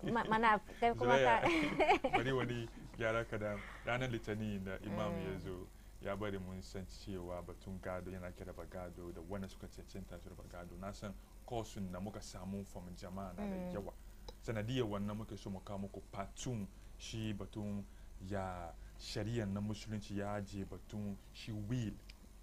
Ma- mana kai kuma ka bari wani gyara kadan ranar litinin da imam ya zo ya bari mun san cewa batun gado yana kira ba gado da wanda suka cancanta su raba gado na san kosun da muka samu from jama'a na da yawa sanadiyar wannan muke so mu kawo muku patun shi batun ya shari'ar na musulunci ya je batun shi will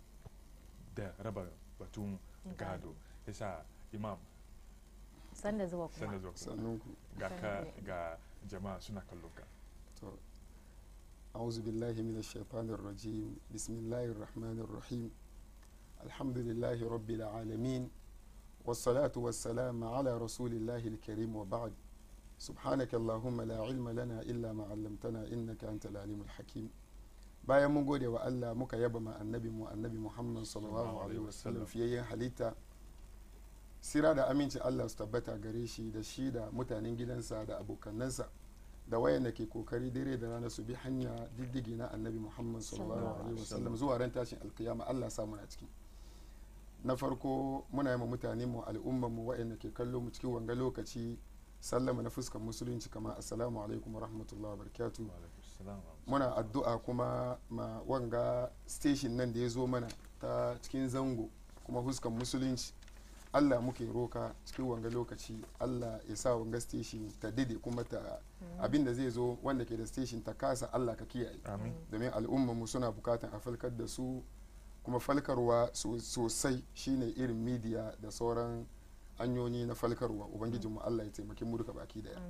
da raba batun gado yasa imam sanda zuwa sanda kuma zuwa kuma sannunku ga ka ga jama'a suna kallon ka to أعوذ بالله من الشيطان الرجيم بسم الله الرحمن الرحيم الحمد لله رب العالمين والصلاة والسلام على رسول الله الكريم وبعد سبحانك اللهم لا علم لنا إلا ما علمتنا إنك أنت العليم الحكيم bayan mun gode wa Allah muka yaba ma annabi mu annabi Muhammad sallallahu alaihi wasallam fiyayyen halitta sira da aminci Allah su tabbata gare shi da shi da mutanen gidansa da abokannansa da wayanda ke kokari dare da rana su bi hanya diddigi na annabi Muhammad sallallahu alaihi wasallam zuwa ran tashin alkiyama Allah sa muna ciki na farko muna yi ma mutane mu al'ummar mu wayanda ke kallo mu cikin wanga lokaci sallama na fuskar musulunci kama assalamu alaikum wa rahmatullahi wa barakatuh muna addu'a kuma ma wanga station nan da ya zo mana ta cikin zango kuma huskan musulunci allah muke roka cikin wanga lokaci allah ya sa wanga station ta dide kuma ta abin da zai zo wanda ke da station ta kasa allah ka kiyaye amin domin al'ummar mu suna bukatan a falkar da su kuma falkarwa so- sosai shine irin media da sauran hanyoyi na falkarwa ubangijinmu allah ya taimaki mu duka baki daya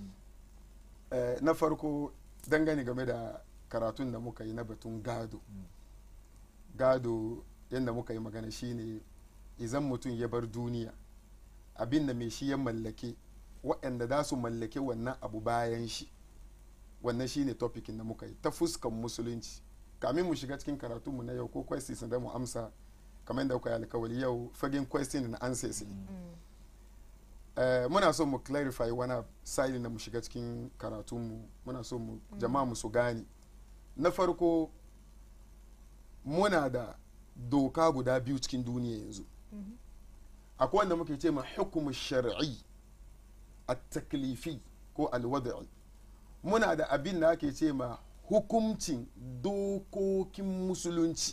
Eh, na farko dangane game da karatun da muka yi na batun gado gado yadda muka yi magana shine izan mutum ya bar duniya abin da mai shi ya mallake waɗanda za su mallake wannan abu bayan shi wannan shine topikin da muka yi ta fuskan musulunci kamin mu shiga cikin karatunmu na yau ko questions da mu amsa kamar yadda kuka yi alkawali yau fagen question na answers ne Eh, muna so mu clarify wani side da mu shiga cikin karatunmu muna so mu jama'a mu su gane na farko muna da doka guda biyu cikin duniya yanzu akwai wanda muke ce ma hukumu shar'i a taklifi ko alwada'i muna da abin da ake ce ma hukumcin dokokin musulunci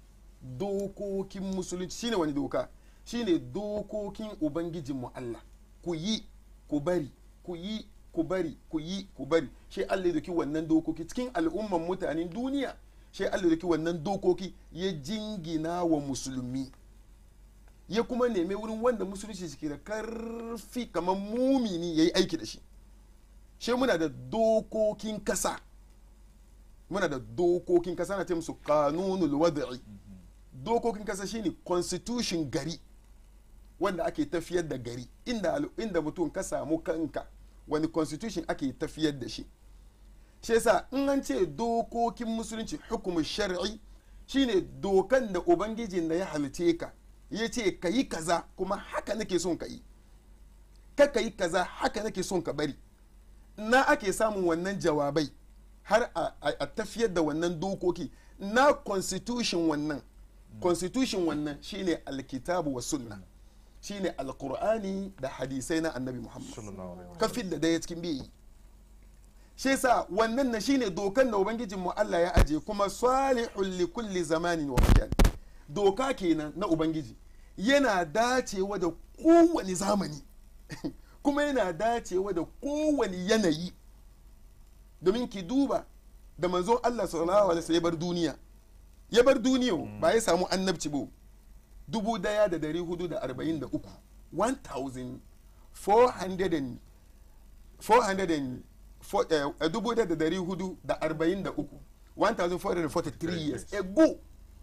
dokokin musulunci shine wani doka shine dokokin ubangijinmu Allah ku yi ku bari ku yi ku bari ku yi ku bari shi Allah ya doki wannan dokoki cikin al'umman mutanen duniya shi Allah ya doki wannan dokoki ya jingina wa musulmi ya kuma neme wurin wanda musulunci suke da karfi kamar mumini ya yi aiki da shi shi muna da dokokin kasa muna da dokokin kasa na ce musu kanunul wada'i dokokin kasa shine constitution gari wanda ake tafiyar da gari inda, al- inda mutum ka samu kanka wani constitution ake tafiyar da shi shi yasa in an ce dokokin musulunci hukumin shar'i shine dokan da ubangijin da ya halice ka ya ce ka yi kaza kuma haka nake son ka yi ka ka yi kaza haka nake son ka bari na ake samun wannan jawabai har a, a, a tafiyar da wannan dokoki na constitution wannan constitution wannan shine alkitabu wa sunna shine alkur'ani da hadisai na annabi muhammad sallallahu alaihi wasallam kafin da daya cikin biyu shi yasa wannan na shine dokan da ubangijin mu Allah ya aje kuma salihul li kulli zamanin wa makan doka kenan na ubangiji yana dacewa da kowane zamani kuma yana dacewa da kowane yanayi domin ki duba da manzon Allah sallallahu alaihi wasallam ya bar duniya ya bar duniya ba ya samu annabci ba dubu daya da dari hudu da arba'in da uku 1400 400 eh, dubu daya da dari hudu da arba'in da uku 1443 years ago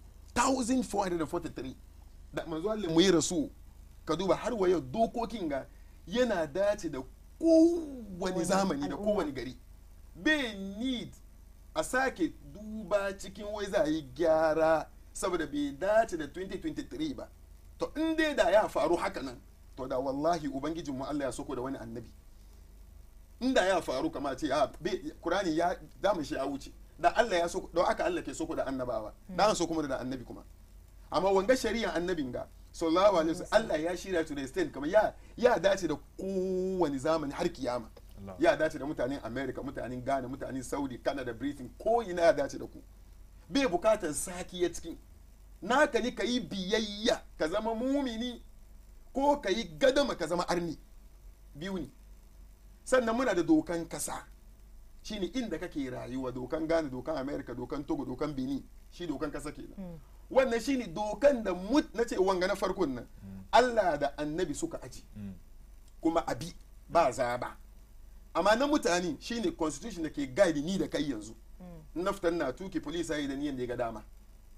1443 da manzo Allah mu yi rasu ka duba har wa yau dokokin ga yana dace da kowane zamani da al'umma. kowane gari bai need a sake duba cikin wai za a yi gyara saboda bai dace da 2023 ba to in dai da ya faru haka nan to da wallahi ubangijinmu Allah ya soko da wani annabi inda ya faru kama ce a kurani ya damu shi ya wuce da Allah ya soko don aka Allah ke soko da annabawa da an so kuma da annabi kuma amma wanga shari'a annabin ga sallallahu alaihi wasallam Allah ya shirya to the extent kamar ya ya dace da kowane zamani har kiyama Allah. ya dace da mutanen america mutanen ghana mutanen saudi canada britain ko ina ya dace da ku bai bukatar saki ya cikin naka ni ka yi biyayya ka zama mumini ko ka yi gadama ka zama arni biyu ne sannan muna da dokan kasa shine inda kake rayuwa dokan ghana dokan america dokan togo dokan benin shi dokan kasa kenan wannan shine dokan da mut na ce wanga na farkon nan allah da annabi suka aji Mm. kuma abi ba zaba amma na mutane shine constitution da ke guide ni da kai yanzu na fitan na tuki police yi da niyan da ya ga dama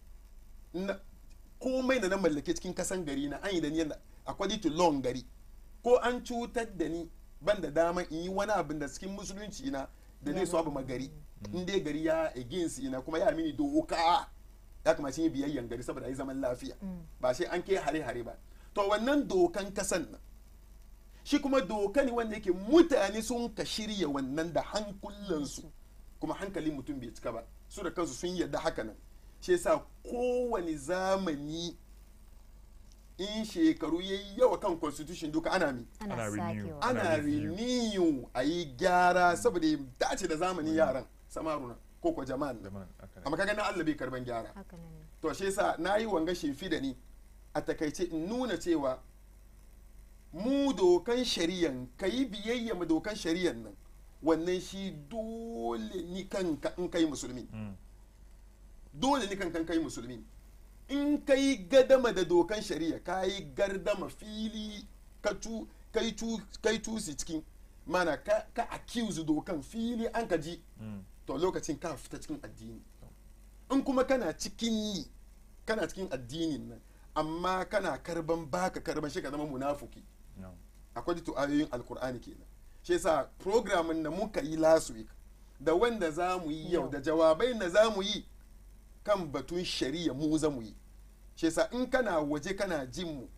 na komai da na mallake cikin kasan gari na an yi da niyan da according to law gari ko an cutar da ni ban da dama in yi wani abin da cikin musulunci na da zai so abu magari in dai gari ya against ina kuma ya mini doka ya kamace yi biyayyan gari saboda yi zaman lafiya ba sai an ke hare-hare ba to wannan dokan kasan nan shi kuma doka ne wanda yake mutane sun ka shirya wannan da hankulansu kuma hankalin mutum bai cika ba su da kansu sun yarda haka nan shi yasa kowane zamani in shekaru yayi yawa kan constitution duka ana mi Ana ana renew. sakewa Ana ana review. renew a yi gyara saboda ya dace da zamanin yaran samaruna ko ko jama'an Da man, haka ne. amma kaga na Allah bai karban gyara haka nan ne to shi yasa na yi wanga shimfi da ni a takaice in nuna cewa mu dokan shari'an ka yi biyayya ma dokan shari'an nan wannan shi dole ni kanka in kai musulmi Mm. dole ni kankan kai musulmi in kai gadama da dokan shari'a ka yi gardama fili ka tu kai tu kai tusi cikin mana ka ka accuse dokan fili an ka ji Mm. to lokacin ka fita cikin addini in kuma kana cikin yi kana cikin addinin nan amma kana karban baka karban shi ka zama munafuki No. akwai to ayoyin alkur'ani kenan shi yasa programin da muka yi last week da wanda za mu yi yau Yau. da jawabai da za mu yi kan batun shari'a mu za mu yi shi yasa in kana waje kana jin mu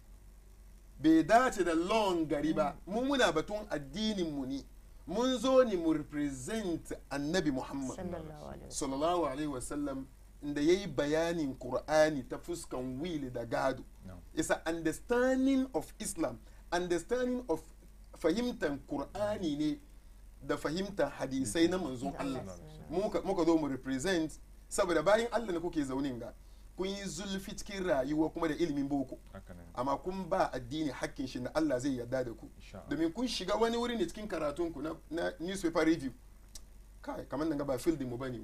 bai dace da lawn gari ba mu muna batun addinin mu ne mun zo ne mu represent annabi muhammad sallallahu alaihi wasallam sallallahu alaihi wasallam da ya yi bayanin Kur'ani ta fuskan will da gado No. it's a understanding of islam understanding of fahimtar Kur'ani ne da fahimtar hadisai na manzon Da Allah Allah muka muka zo mu represent saboda bayan Allah ne kuke zaunin ga kun yi zulfi cikin rayuwa kuma da ilimin boko Haka ne. amma kun ba addini hakkin shi na Allah zai yarda da ku Insha Allah. domin kun shiga wani wuri ne cikin karatunku na, na newspaper review kai kamar nan ga ba field mu bane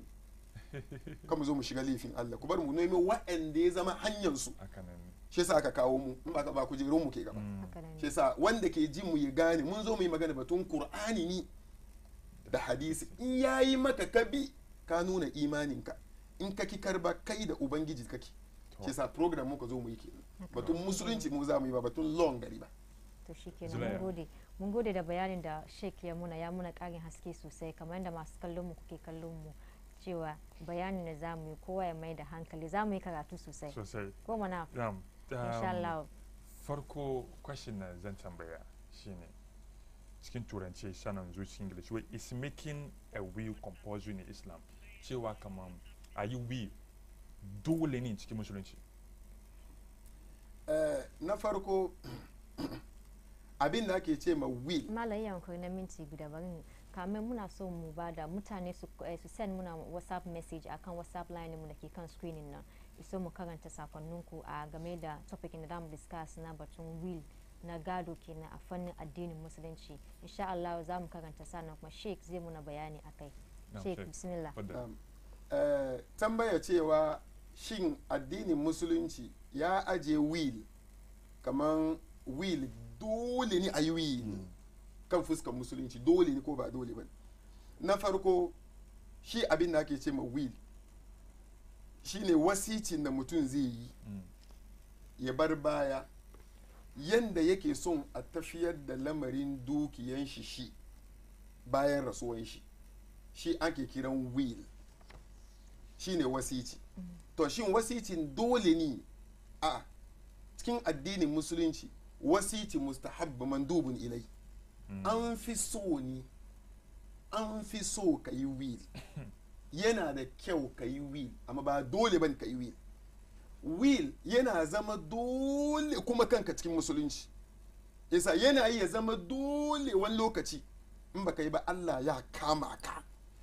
kan mu zo mu shiga laifin Allah ku bar mu nemi wa'anda ya zama hanyar su Haka ne. shi yasa aka kawo mu in ba ka ba kujerun mu ke gaba Mm. haka nan shi ne yasa wanda ke jin mu ya gane mun zo mu yi magana batun Qur'ani ni da hadisi in yayi maka kabi ka nuna imaninka in ka ki karba kai da ubangiji kake shi yasa program muka zo mu yi kenan batun musulunci mu za mu yi ba batun long gari ba to shikenan Zulaiha. mun gode mun gode da bayanin da Sheikh ya muna ya muna karin haske sosai kamar yadda masu kallon mu kuke kallon mu cewa bayanin da zamu yi kowa ya mai da hankali zamu yi karatu sosai Sosai. ko mana Um, insha um, Allah farko question na zan tambaya shine cikin turanci sanan zuwa cikin english wai is making a will compulsory in islam cewa kaman a yi will dole ne cikin musulunci Eh, na farko abin da ake ce ma will malam yankuri na minti guda bari mu- kamar muna so mu ba da mutane su eh, su send muna whatsapp message akan whatsapp line mu da ke kan screening nan iso mu karanta sakonninku a game da topic da zamu discuss na batun will na gado kenan a fannin addinin musulunci insha Allah za mu karanta sannan kuma sheik zai muna bayani akai Na, sheik Sheikh. bismillah Wadda- um, eh, tambaya cewa shin addinin musulunci ya aje will kamar will dole ne a yi will ne kan fuskar musulunci dole ne ko ba dole ba na farko shi abin da ake ce ma will shine wasicin da mutum zai yi Mm. ya bar baya yanda yake son a tafiyar da lamarin dukiyan shi shi bayan rasuwan shi shi ake kiran will shine wasici to shin wasicin dole ne a cikin addinin musulunci wasici mustahabba mandubun ilai Mm. an fi so ne an fi so ka yi will yana da kyau ka yi will amma ba dole ban ka yi will will yana zama dole kuma kanka cikin musulunci yasa yana iya zama dole wani lokaci in baka yi ba Allah ya kama ka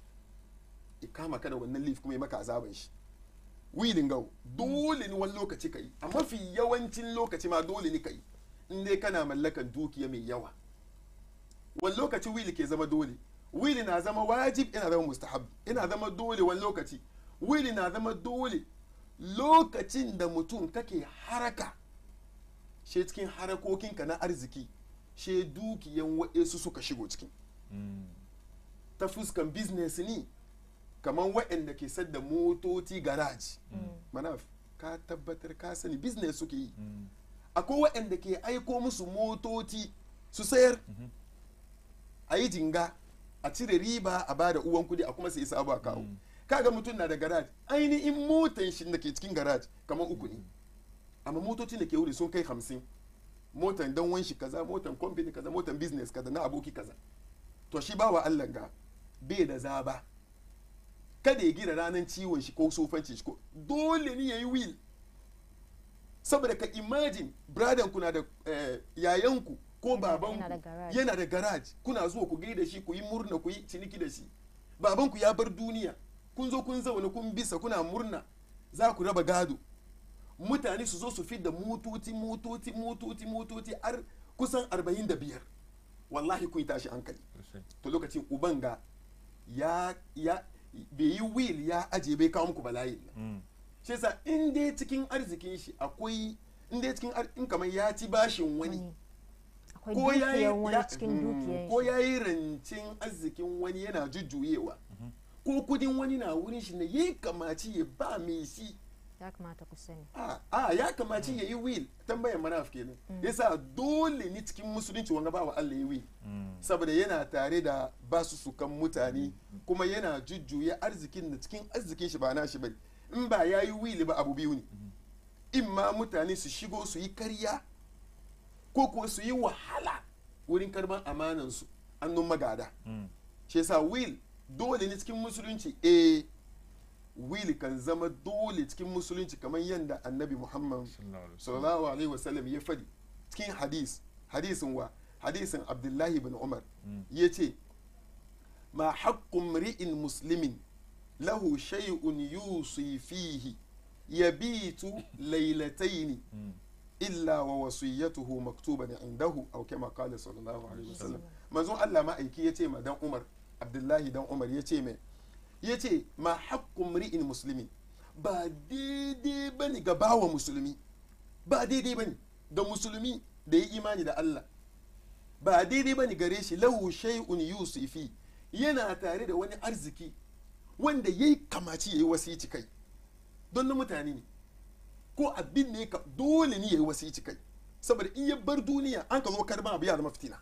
ya kama ka da wannan leaf kuma ya maka azaban shi wilin gau dole ne wani lokaci ka yi a mafi yawancin lokaci ma dole ne ka yi in dai kana mallakan dukiya mai yawa wani lokaci wili ke zama dole wili na zama wajib ina zama mustahab ina zama dole wani lokaci wili na zama dole lokacin da mutum kake haraka she cikin harakokinka na arziki she dukiyan waɗansu suka shigo cikin Mm. ta fuskan business ni kamar waɗanda ke sadda motoci garage mana ka tabbatar ka sani business suke yi Mm. akwai waɗanda ke aiko musu motoci su sayar Mhm. a yi jinga a cire riba a bada uwan kudi a kuma sai sabu a kawo Mm. kaga mutum na da garage ainihin motan shi da ke cikin garage kamar uku ne amma motocin da ke wuri sun kai hamsin motan dan wanshi kaza motan company kaza motan business kaza na aboki kaza to shi bawa Allah ga bai da zaba kada ya gina ranar ciwon shi ko sofanci shi ko dole ne yayi will saboda ka imagine bradan kuna da eh, yayanku ko babanku yana da garage. yana da garage kuna zuwa ku gaida shi ku yi murna ku yi ciniki da shi babanku ya bar duniya kun zo kun zaune kun bisa kuna murna za ku raba gado mutane su zo su fi da motoci motoci motoci motoci har kusan 45 wallahi kun tashi hankali Sosai. to lokacin uban ga ya ya bai yi will ya aje bai kawo muku bala'i nan Mm. shi yasa in dai cikin arzikin shi akwai in dai cikin ar- in kamar ya ci bashin wani wani akwai ko ya yi dukiyan wani ya- cikin mm, dukiyan ko shi ya yi rancin arzikin wani yana jujjuyewa ko kudin wani na wurin shi ne ya kamaci ya ba mai shi ya kamata ku sani a a ya kamaci ya yi will tambayar manaf kenan yasa dole ni cikin musulunci wanga ba wa Allah ya will Mm. saboda yana tare da basu sukan mutane kuma yana jujjuya arzikin da cikin arzikin shi ba na shi bane in ba ya yi will ba abu biyu ne in ma mutane su shigo su yi karya ko kuwa su yi wahala wurin karban amanansu annun magada Mm. shi yasa will dole ne cikin musulunci eh will kan zama dole cikin musulunci kamar yadda annabi muhammad Sallallahu alaihi wasallam. sallallahu alaihi wasallam ya fadi cikin hadis hadisin wa hadisin abdullahi bin umar Mm. ya ce ma haƙƙun ri'in muslimin lahu shay'un yusi fihi yabitu lailataini Mm. illa wa wasiyyatuhu maktuban indahu aw kama qala sallallahu alaihi wasallam manzon Allah ma aiki yace ma dan Umar Abdullahi dan Umar yace mai yace ma haqqum ri'in muslimin ba daidai bane ga bawa musulmi ba daidai bane ga musulmi da ya imani da Allah ba daidai bane gare shi lahu shay'un yusifi yana tare da wani arziki wanda yayi kamaci yayi wasici kai don na mutane ne ko abin ne ka dole ne ya yi wasici kai saboda in ya bar duniya an ka zo karban abu ya zama fitina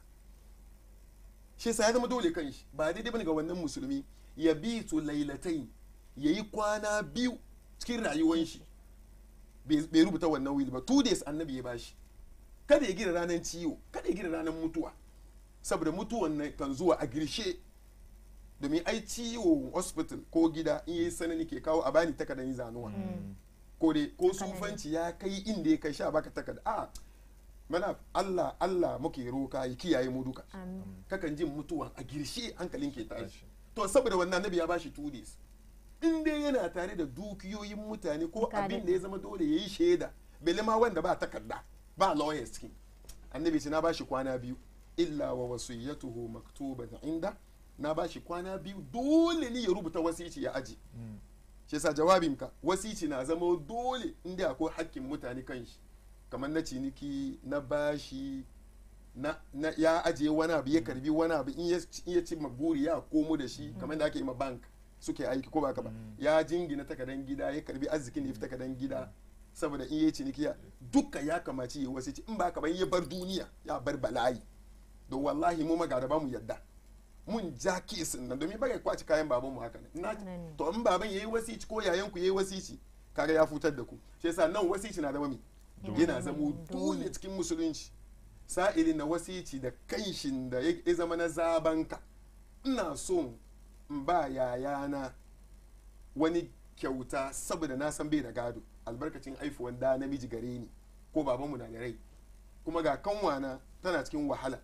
shi yasa ya zama dole kan shi ba daidai bane ga wannan musulmi ya bi su lailatai ya yi kwana biyu cikin rayuwan shi bai bai rubuta wannan wili ba two days annabi ya bashi kada ya gina ranar ciwo kada ya gina ranar mutuwa saboda mutuwan nan kan zuwa a girshe domin ai ciwo hospital ko gida in yi sanani ke kawo a bani takardar yi zanuwa ko dai ko sufanci ya kai inda ya kai sha baka takarda a mana Allah Allah muke roka ya kiyaye mu duka amin kakan jin mutuwa a girshe hankalin ke tashi Tashi. to saboda wannan nabi ya bashi two days in dai yana tare da dukiyoyin mutane ko Ka abin daɗe. da ya zama dole ya yi shaida bele ma wanda ba takarda ba lawyers cikin annabi ce na bashi kwana biyu illa wa wasiyatuhu maktuban inda na bashi kwana biyu dole ne ya rubuta wasici ya aji Mm. shi yasa jawabinka wasici na zama dole inda akwai hakkin mutane kan shi kamar na ciniki na bashi na, na ya ajiye wani abu ya karbi wani abu in ya in ya ci buri ya komo da shi kamar da ake yi ma bank suke aiki ko ba ka ba ya jingina takadan gida ya karbi arzikin da ya fi takadan gida saboda in ya ciniki ya duka ya kamaci ya wasici in ba ka ba in ya bar duniya ya bar bala'i don wallahi mu magada ba mu yadda mun ja kesin nan domin baka kwaci kayan baban mu haka ne na Haka ne. to in baban yayi wasici ko yayan ku yayi wasici kaga ya futar da ku shi yasa nan wasici na zama mi Yana yana zama zamo dole. dole cikin musulunci sa'ilin na wasici da kanshin da ya ya zama na zabanka ina so in ba yayana wani kyauta saboda na san bai da gado albarkacin aifuwan da namiji gare ni ko babanmu na da rai kuma ga kanwana tana cikin wahala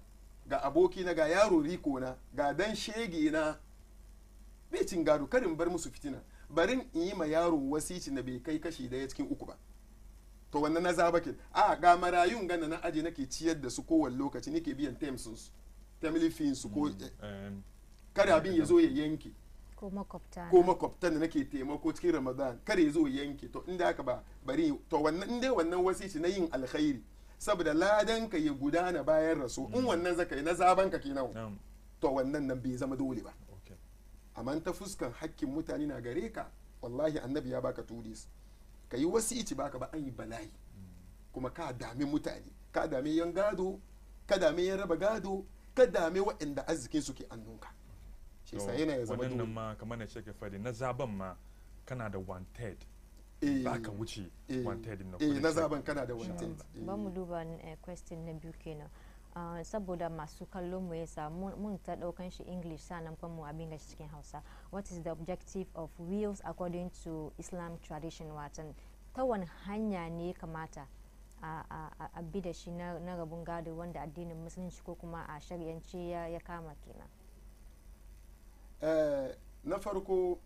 ga aboki na ga yaro riko na ga dan shege na bai cin gado karin bar musu fitina barin in yi ma yaro wasici na bai kai kashi daya cikin uku ba to wannan na zaba ke a ga marayun gana na aje nake ciyar da su kowane lokaci nake biyan temsun su family fees su ko Um, kada abin ya zo ya yanke ko makwabta ko makwabtan da nake taimako cikin ramadan kada ya zo ya yanke to inda haka ba bari to wannan inda wannan wasici na yin alkhairi saboda ladan ka ya gudana bayan rasu in wannan zaka yi na zaban ka kenan na'am to wannan nan bai zama dole ba okay amma ta fuskan hakkin mutane na gare ka wallahi annabi ya baka tudis ka yi wasici baka ba an yi bala'i kuma ka dami mutane ka dami yan gado ka dami yan raba gado ka dami waɗanda arzikin su ke annunka shi yasa yana ya zama wannan dole ma kamar na shake fadi na zaben ma kana da one third Eh, ba ka wuce eh, one third na eh kudin na check. zaben kana da Insha wanted Allah. ba mu duba eh, question na biyu kenan Ah, saboda masu kallon mu yasa mun mun ta daukan shi english sanan kuma mu abin gashi cikin hausa what is the objective of wills according to islam tradition watan ta wani hanya ne ya kamata a, a, a, a bi da shi na, na rabon gado wanda addinin musulunci ko kuma a shari'ance ya, ya kama kenan Eh, na farko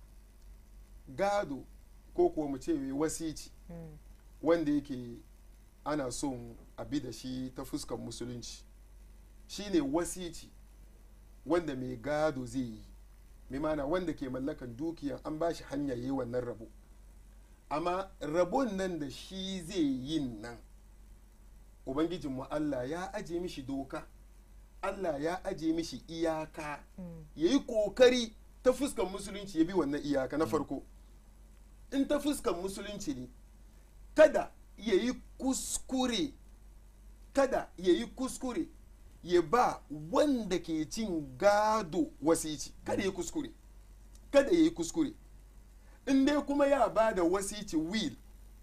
gado ko kuwa mu ce wasici Mm, wanda yake ana son a bi da shi ta fuskan musulunci shine wasici wanda mai gado zai yi mai mana wanda ke mallakan dukiyan an ba shi hanya yi wannan rabo amma rabon nan da shi zai yin nan ubangijinmu allah ya aje mishi doka allah ya aje mishi iyaka mm, ya yi kokari ta fuskan musulunci ya bi wannan iyaka na farko in ta fuskan musulunci ne kada ya yi kuskure kada ya yi kuskure ya ba wanda ke cin gado wasici kada ya yi kuskure kada ya yi kuskure in dai kuma ya ba da wasici will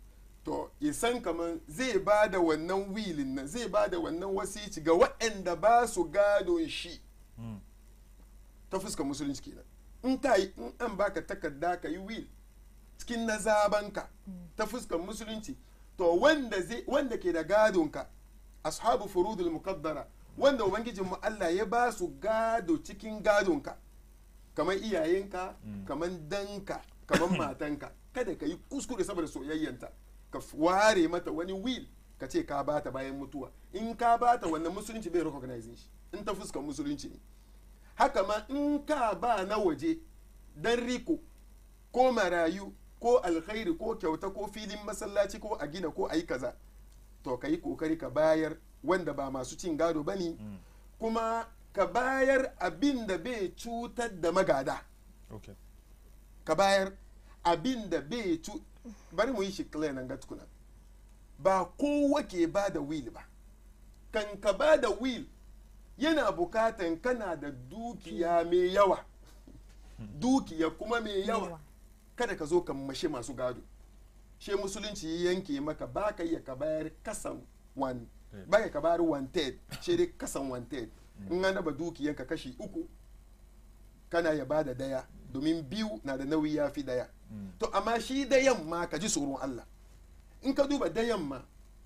to ya san kamar zai ba da wannan wilin nan zai ba da wannan wasici ga waɗanda ba su gadon shi Mm. ta fuskar musulunci kenan in ka yi in an baka takarda ka yi will cikin na zabanka ta fuskar musulunci to wanda zai wanda ke da gadonka ashabu furudul muqaddara wanda ubangijin mu Allah ya ba su gado cikin gadonka kamar iyayenka Mm. kamar danka kamar matanka kada ka yi kuskure saboda soyayyanta ka f- ware mata wani will ka ce ka bata bayan mutuwa in ka bata wannan musulunci bai recognizing shi in ta fuskar musulunci ne haka ma in ka ba na waje dan riko ko marayu ko alkhairi ko kyauta ko filin masallaci ko a gina ko a yi kaza to ka yi kokari ka bayar wanda ba masu cin gado ba ne Mm. kuma ka bayar abin da bai cutar da magada okay ka bayar abin da bai cu bari mu yi shi clear nan ga tukuna ba kowa ke ba da will ba kan ka ba da will yana bukatan kana da dukiya mai yawa dukiya kuma mai yawa yawa. kada ka zo ka mashe masu gado she musulunci ya yanke maka ba ka iya ka bayar kasan one Eh. ba ka bayar one third she dai kasan one third in an raba dukiyanka kashi uku kana ya bada daya domin biyu na da nauyi ya fi daya Mm. to amma shi dayan ma ka ji tsoron Allah in ka duba dayan ma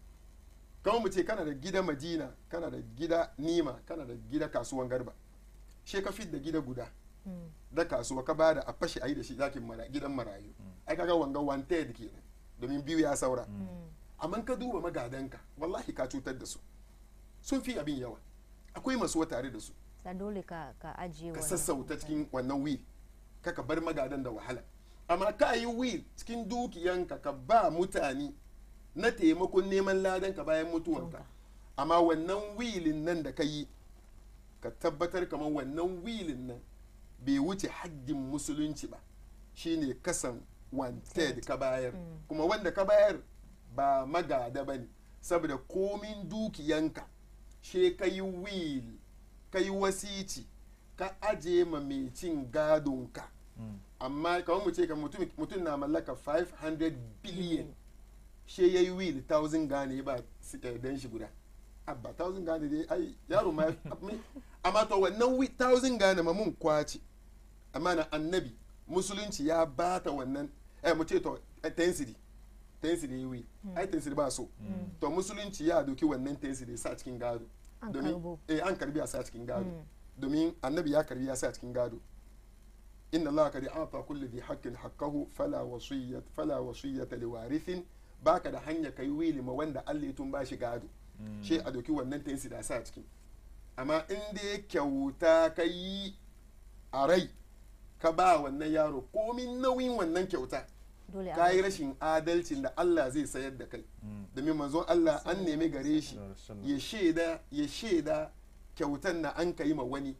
kamar mu ce kana da gida madina kana da gida nima kana da gida kasuwan garba she ka fit da gida guda mm, da kasuwa ka bada a fashe a yi da shi zakin mara gidan marayu ai kaga wanga one third kenan domin biyu ya saura mm, amma ka duba magadanka wallahi ka cutar da su sun fi abin yawa akwai masu tare da su sa dole ka ka ajiye ka wannan sassauta mutane. cikin wannan wil kaka bar magadan da wahala amma ka yi wil cikin dukiyanka ka ba mutane na taimakon neman ladan ka bayan mutuwanka Tonka. amma wannan wilin nan da ka yi ka tabbatar kamar wannan wilin nan bai wuce haddin musulunci ba shine kasan one third ka bayar Mm. kuma wanda ka bayar ba magada ba ne saboda komin dukiyanka she ka yi will ka yi wasici ka aje ma mai cin gadonka Mm. amma kamar mu ce ka mutum mutum na mallaka 500 billion she ya yi will 1000 gane ba si- eh, dan shi guda abba 1000 gane dai ai yaro ma me- amma to wannan wi- 1000 gane ma mun kwace amma na annabi musulunci ya bata wannan eh mu ce to eh, tensity tensity yi will ai tensity ba so to musulunci ya doki wannan tensity sa cikin gado An domin karbo. eh an karbi a sa cikin gado Mm. domin annabi ya karbi ya sa cikin gado inna allaha qad a'ta kulli dhi haqqin haqqahu fala wasiyyat fala wasiyyata liwarithin baka da hanya kai wili ma wanda Allah ya tun bashi gado she a doki wannan tensi da sa cikin amma in dai kyauta ka yi a rai ka ba wannan yaro komin nauyin wannan kyauta dole a ka yi bashi. rashin adalcin da Allah zai sayar da kai domin manzon Allah an nemi gare shi ya shaida ya shaida kyautan na an ka yi ma wani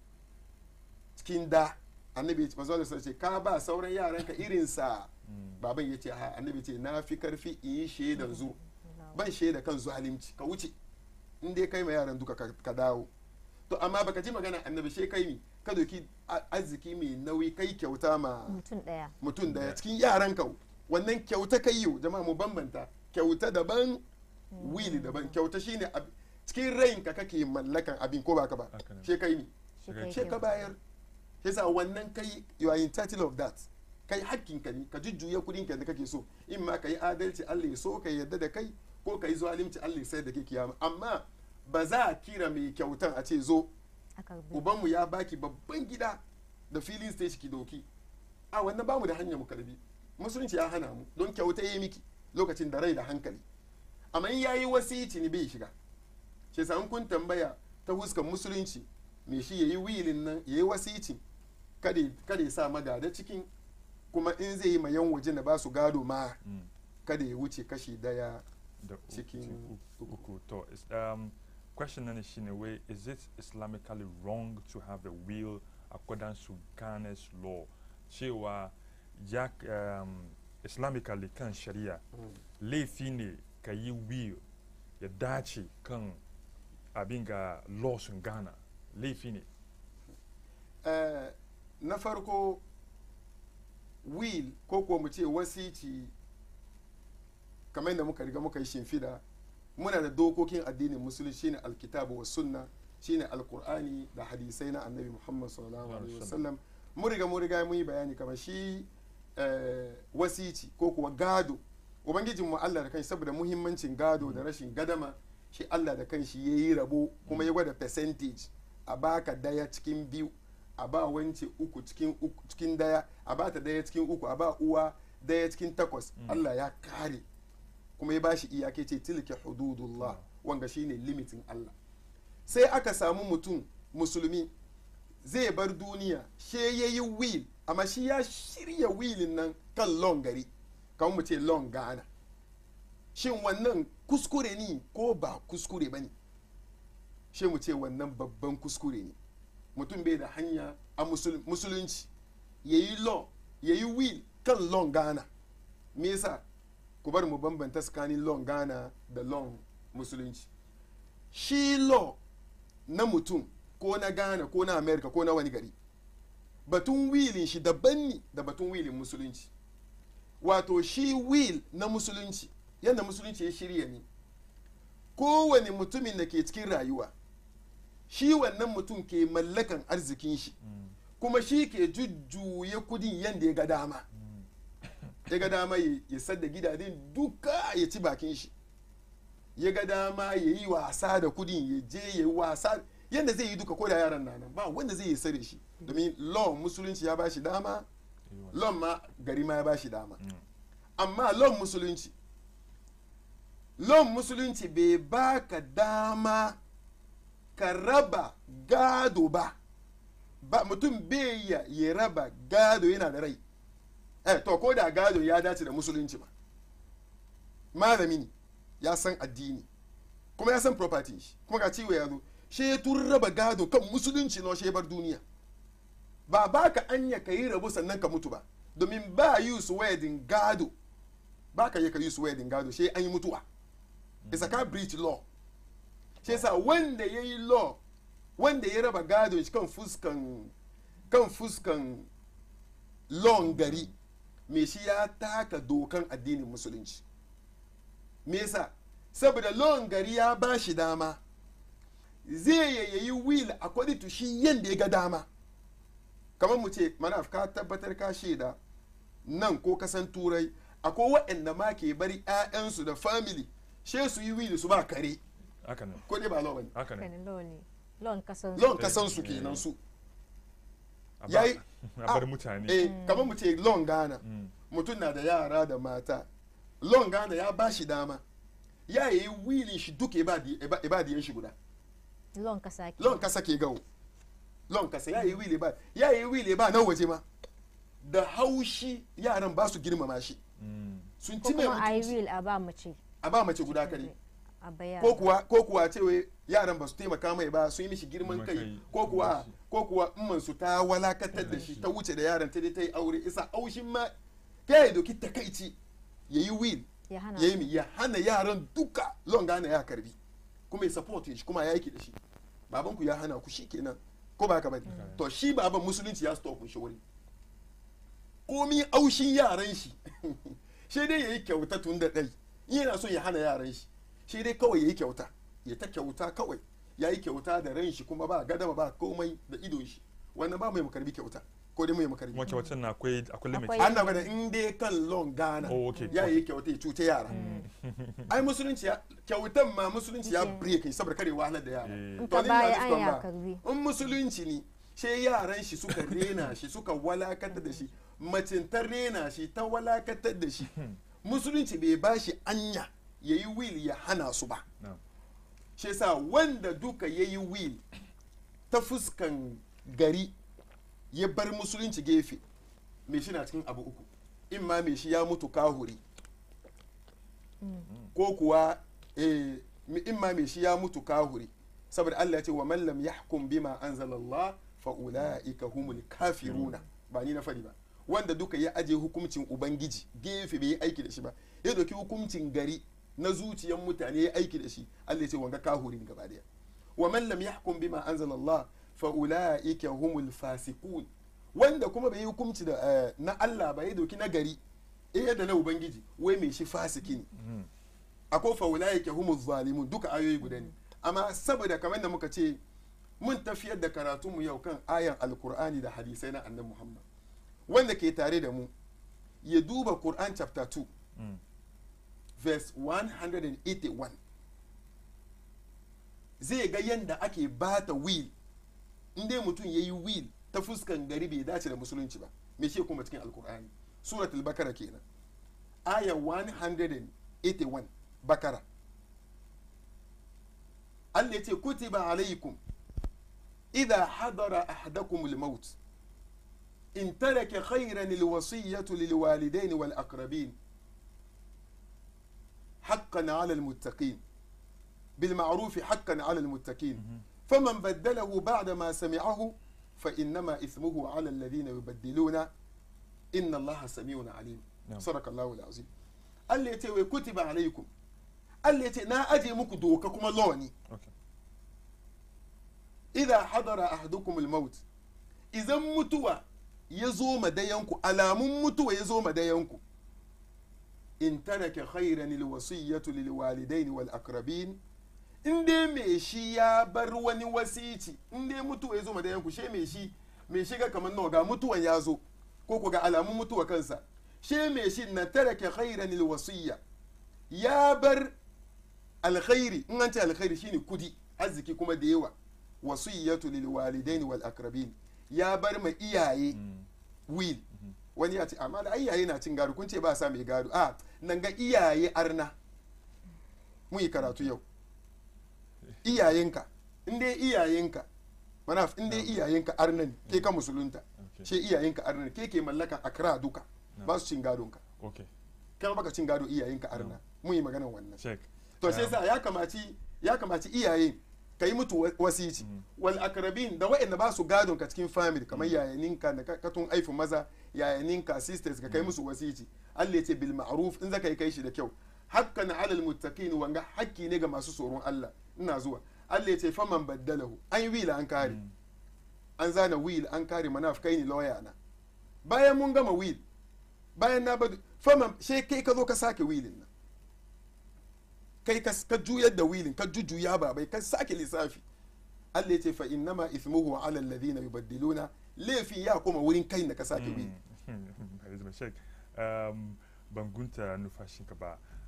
cikin da annabi ya ce manzon Allah ce ka ba sauran yaranka irinsa baban ya ce ha annabi ce na fi karfi in yi shaidan zu ban shaida kan zalimci ka wuce in dai kai ma yaran duka ka ka dawo to amma baka ji magana annabi she kai mi ka doki a- arziki mai nauyi kai kyauta ma mutum daya mutum daya cikin yaran ka wannan kyauta kai yau jama'a mu bambanta kyauta daban wili daban kyauta shine ab- cikin rayinka kake mallakan abin ko baka ba Haka ne. she kai mi shi kai she ka kyauta. bayar yasa wannan kai you are entitled of that kai hakkin ka ne ka jujjuya kudin ka da kake so in ma ka yi adalci Allah ya so ka yarda da kai ko ka yi zalunci Allah ya sai da kai kiyama amma ba za a kira mai kyautan a ce zo aka bi ubanmu ya baki babban gida da filin stage ki doki a wannan bamu da hanyar mu karbi musulunci ya hana mu don kyauta yi miki lokacin da rai da hankali amma in yayi wasici ne bai shiga ce sa in kun tambaya ta huskan musulunci me shi yayi wilin nan yayi wasici kada kada ya sa magada cikin kuma in zai yi ma yan waje na ba su gado ma kada ya wuce kashi daya da cikin uku uku to is um question nan shine wai is it islamically wrong to have a will according to Ghana's law cewa ya um, islamically kan shari'a laifi ne ka yi will ya dace kan abin ga laws in Ghana laifi ne Eh, na farko will ko kuwa mu ce wasici kamar yadda muka riga muka yi shimfida muna da dokokin addinin musulunci shine alkitabu wa sunna shine alkur'ani da hadisai na annabi muhammad sallallahu alaihi wasallam mun riga mun riga mun yi bayani kamar shi eh, wasici ko kuwa gado ubangijin mu Allah da kanshi saboda muhimmancin gado da rashin gadama shi Allah da kanshi yayi rabo kuma ya gwada percentage a baka daya cikin biyu a ba wance uku cikin uku cikin daya a ba ta daya cikin uku a ba uwa daya cikin takwas Allah ya kare kuma ya bashi iyake ce tilka hududullah wanga shine limitin Allah sai aka samu mutum musulmi zai bar duniya she yayi will amma shi ya shirya wilin nan kan long gari kan mu ce long gana shin wannan kuskure ne ko ba kuskure ba ne shi mu ce wannan babban kuskure ne mutum bai da hanya a musul- musulunci ya yi law ya yi will kan long gana me yasa ku bar mu bambanta tsakanin long gana da long musulunci shi law na mutum ko na ghana ko na america ko na wani gari batun wilin shi daban ne da batun wilin musulunci wato shi will na musulunci yadda musulunci ya shirya ne kowane mutumin da ke cikin rayuwa shi wannan mutum ke mallakan arzikin shi kuma shi ke jujjuya kudin yadda ya ga dama ya ga dama ya ya sadda gidajen duka ya ci bakin shi ya ga dama ya yi wasa da kudin ya je ya yi wasa yadda zai yi duka ko da yaran na nan ba wanda zai yi sare shi domin law musulunci ya ba shi dama law ma gari ma ya ba shi dama amma law musulunci law musulunci bai baka dama ka raba gado ba ba mutum bai ya ya raba gado yana da rai eh to ko da gado ya dace da musulunci ba malami ne ya san addini kuma ya san property shi kuma ga ciwo ya zo shi ya tun raba gado kan musulunci na shi ya bar duniya ba ba ka anya ka yi rabu sannan ka mutu ba domin ba yi su wedding gado ba ka yi ka yi su wedding gado shi an yi mutuwa isa ka breach law shi yasa wanda ya yi law wanda ya raba gado shi kan fuskan kan fuskan law gari me shi ya taka dokan addinin musulunci me yasa saboda law gari ya ba shi dama zai yayi will according to shi yanda ya ga dama kamar mu ce mana ka tabbatar ka shaida nan ko kasan turai akwai waɗanda ma ke bari 'ya'yansu da family she su yi will su ba kare haka ne ko dai ba law bane haka ne kanin law ne law kasan law kasan su kenan su a ba- yayi- a bar mutane eh kamar mu ce law Ghana Mm. mutum na da yara da mata law Ghana ya ba shi dama ya yi wilin shi duka ya ba di- ya ba- ya ba diyan shi guda law kasa ke lon kasa ke gawo lon kasa ya yi wile ba ya yi wile ba na waje ma da haushi yaran ba su girmama shi Mm. sun ko ci mai kuma i mutunci will a ba mace a ba mace guda kare a baya ko kuwa ko kuwa ce wai yaran ba su taimaka mai ba su yi mishi girman Girman kai kai. ko kuwa ko kuwa umman su ta walakatar da shi ta wuce da yaran ta dai ta yi aure isa aushin ma ya yi doki takaici ya yi will ya hana ya yi mi ya hana yaran duka lon gane ya karbi kuma ya support shi kuma ya yaki da shi babanku ya hana ku shi kenan ko ba ka bane to shi baban musulunci ya stop shi wuri komi aushin yaran shi shi dai yayi kyauta tun da dai in yana son ya hana yaran shi shi dai kawai yayi kyauta ya ta kyauta kawai yayi kyauta da ran shi kuma ba gadama ba komai da idon shi wannan ba mai makarbi kyauta ko dai mai makarbi kuma kyautar na akwai akwai limit Akwai- an na gwada in dai kan long gana Oh, okay. ya yi kyauta ya cuta yara ai musulunci ya kyautan ma musulunci ya Okay. break saboda kare wahalar da yara Eh. in To ka ni baya ina an nufin ya ba. karbi in musulunci ne sai yaran shi suka rena shi suka walakatar da shi macin ta rena shi ta walakatar da shi musulunci bai ba shi anya ya yi will ya hana su ba Na'am. shi yasa wanda duka ya yi will ta fuskan gari ya bar musulunci gefe mai shi na cikin abu uku in ma mai shi ya mutu kahuri ko kuwa eh, in ma mai shi ya mutu kahuri saboda Allah ya ce wa man lam yahkum bima anzalallah fa ulaika humul kafiruna ba ni na fadi ba wanda duka ya aje hukuncin ubangiji gefe bai yi aiki da shi ba ya doki hukuncin gari na zuciyan mutane ya aiki da shi Allah ya ce wanga kahuri ne gaba daya wa man lam yahkum bima anzalallah fa ulaika humul fasiqun wanda kuma bai yi hukunci da eh, na Allah ba ya doki na gari eh da na ubangiji wai mai shi fasiki ne Mm. akwai faulaye ke humu zalimun duka ayoyi guda ne amma saboda kamar da muka ce mun tafiyar da karatunmu yau kan ayan alkur'ani da hadisai na annabi muhammad wanda ke tare da mu ya duba quran chapter 2 Mm. verse 181 zai ga yadda ake bata will inda mutum ya yi will ta fuskan gari bai dace da musulunci ba me shi kuma cikin alkur'ani suratul bakara kenan aya 181 bakara Allah ya ce kutiba alaikum idha hadara ahadakum al-maut in taraka khayran al-wasiyyatu lil walidain wal aqrabin حقا على المتقين بالمعروف حقا على المتقين فمن بدله بعد ما سمعه فإنما إثمه على الذين يبدلون إن الله سميع عليم نعم. صدق الله العظيم Allah ya ce wai kutiba alaikum Allah ya ce na aje muku doka kuma lawani Okay. idha hadara ahadukum al-maut idan mutuwa ya zo madayanku alamun mutuwa ya zo madayanku in taraka khairan alwasiyatu lilwalidaini wal aqrabin in dai me shi ya bar wani wasici in dai mutuwa ya zo madayanku she me shi me shiga kamar nawa ga mutuwan ya zo ko ko ga alamun mutuwa kansa she me shi na taraka khairan alwasiya ya bar alkhairi in an ce alkhairi shine kudi arziki kuma da yawa wasiyatu lil walidaini wal aqrabin ya bar ma iyaye Mm. will wani ya ce amma da iyaye na cin gado kun ce ba sa mai gado a nan ga iyaye arna mun yi karatu yau iyayenka in dai iyayenka mana in dai iyayenka arna ne ke ka musulunta Okay. she iyayenka arna ne ke ke mallakan akra duka ba su cin gadonka Okay. kai baka cin gado iyayenka arna mun yi maganan wannan Check. to sai Um, sa ya kamaci ya kamaci iyaye ka yi mutu wa- wasici wal akrabin da wa'anda ba su gadon ka cikin family kamar yayaninka da ka- katun aifu maza yayaninka sisters ka kai musu wasici Allah ya ce bil ma'ruf in zaka yi kai shi da kyau hakkan alal muttaqin wanga hakki ne ga masu tsoron Allah ina zuwa Allah ya ce faman baddalahu an yi wila an kare an zana will an kare manaf kai ni lawyer na bayan mun gama will bayan na badu faman she kai ka zo ka sake willin nan kai ka ka juyar da wilin ka jujjuya ba bai ka sake lissafi Allah ya ce fa innama ithmuhu ala alladhina yubaddiluna laifin ya koma wurin kai da ka sake wilin Elizabeth Sheikh, um, ban gunta numfashinka ba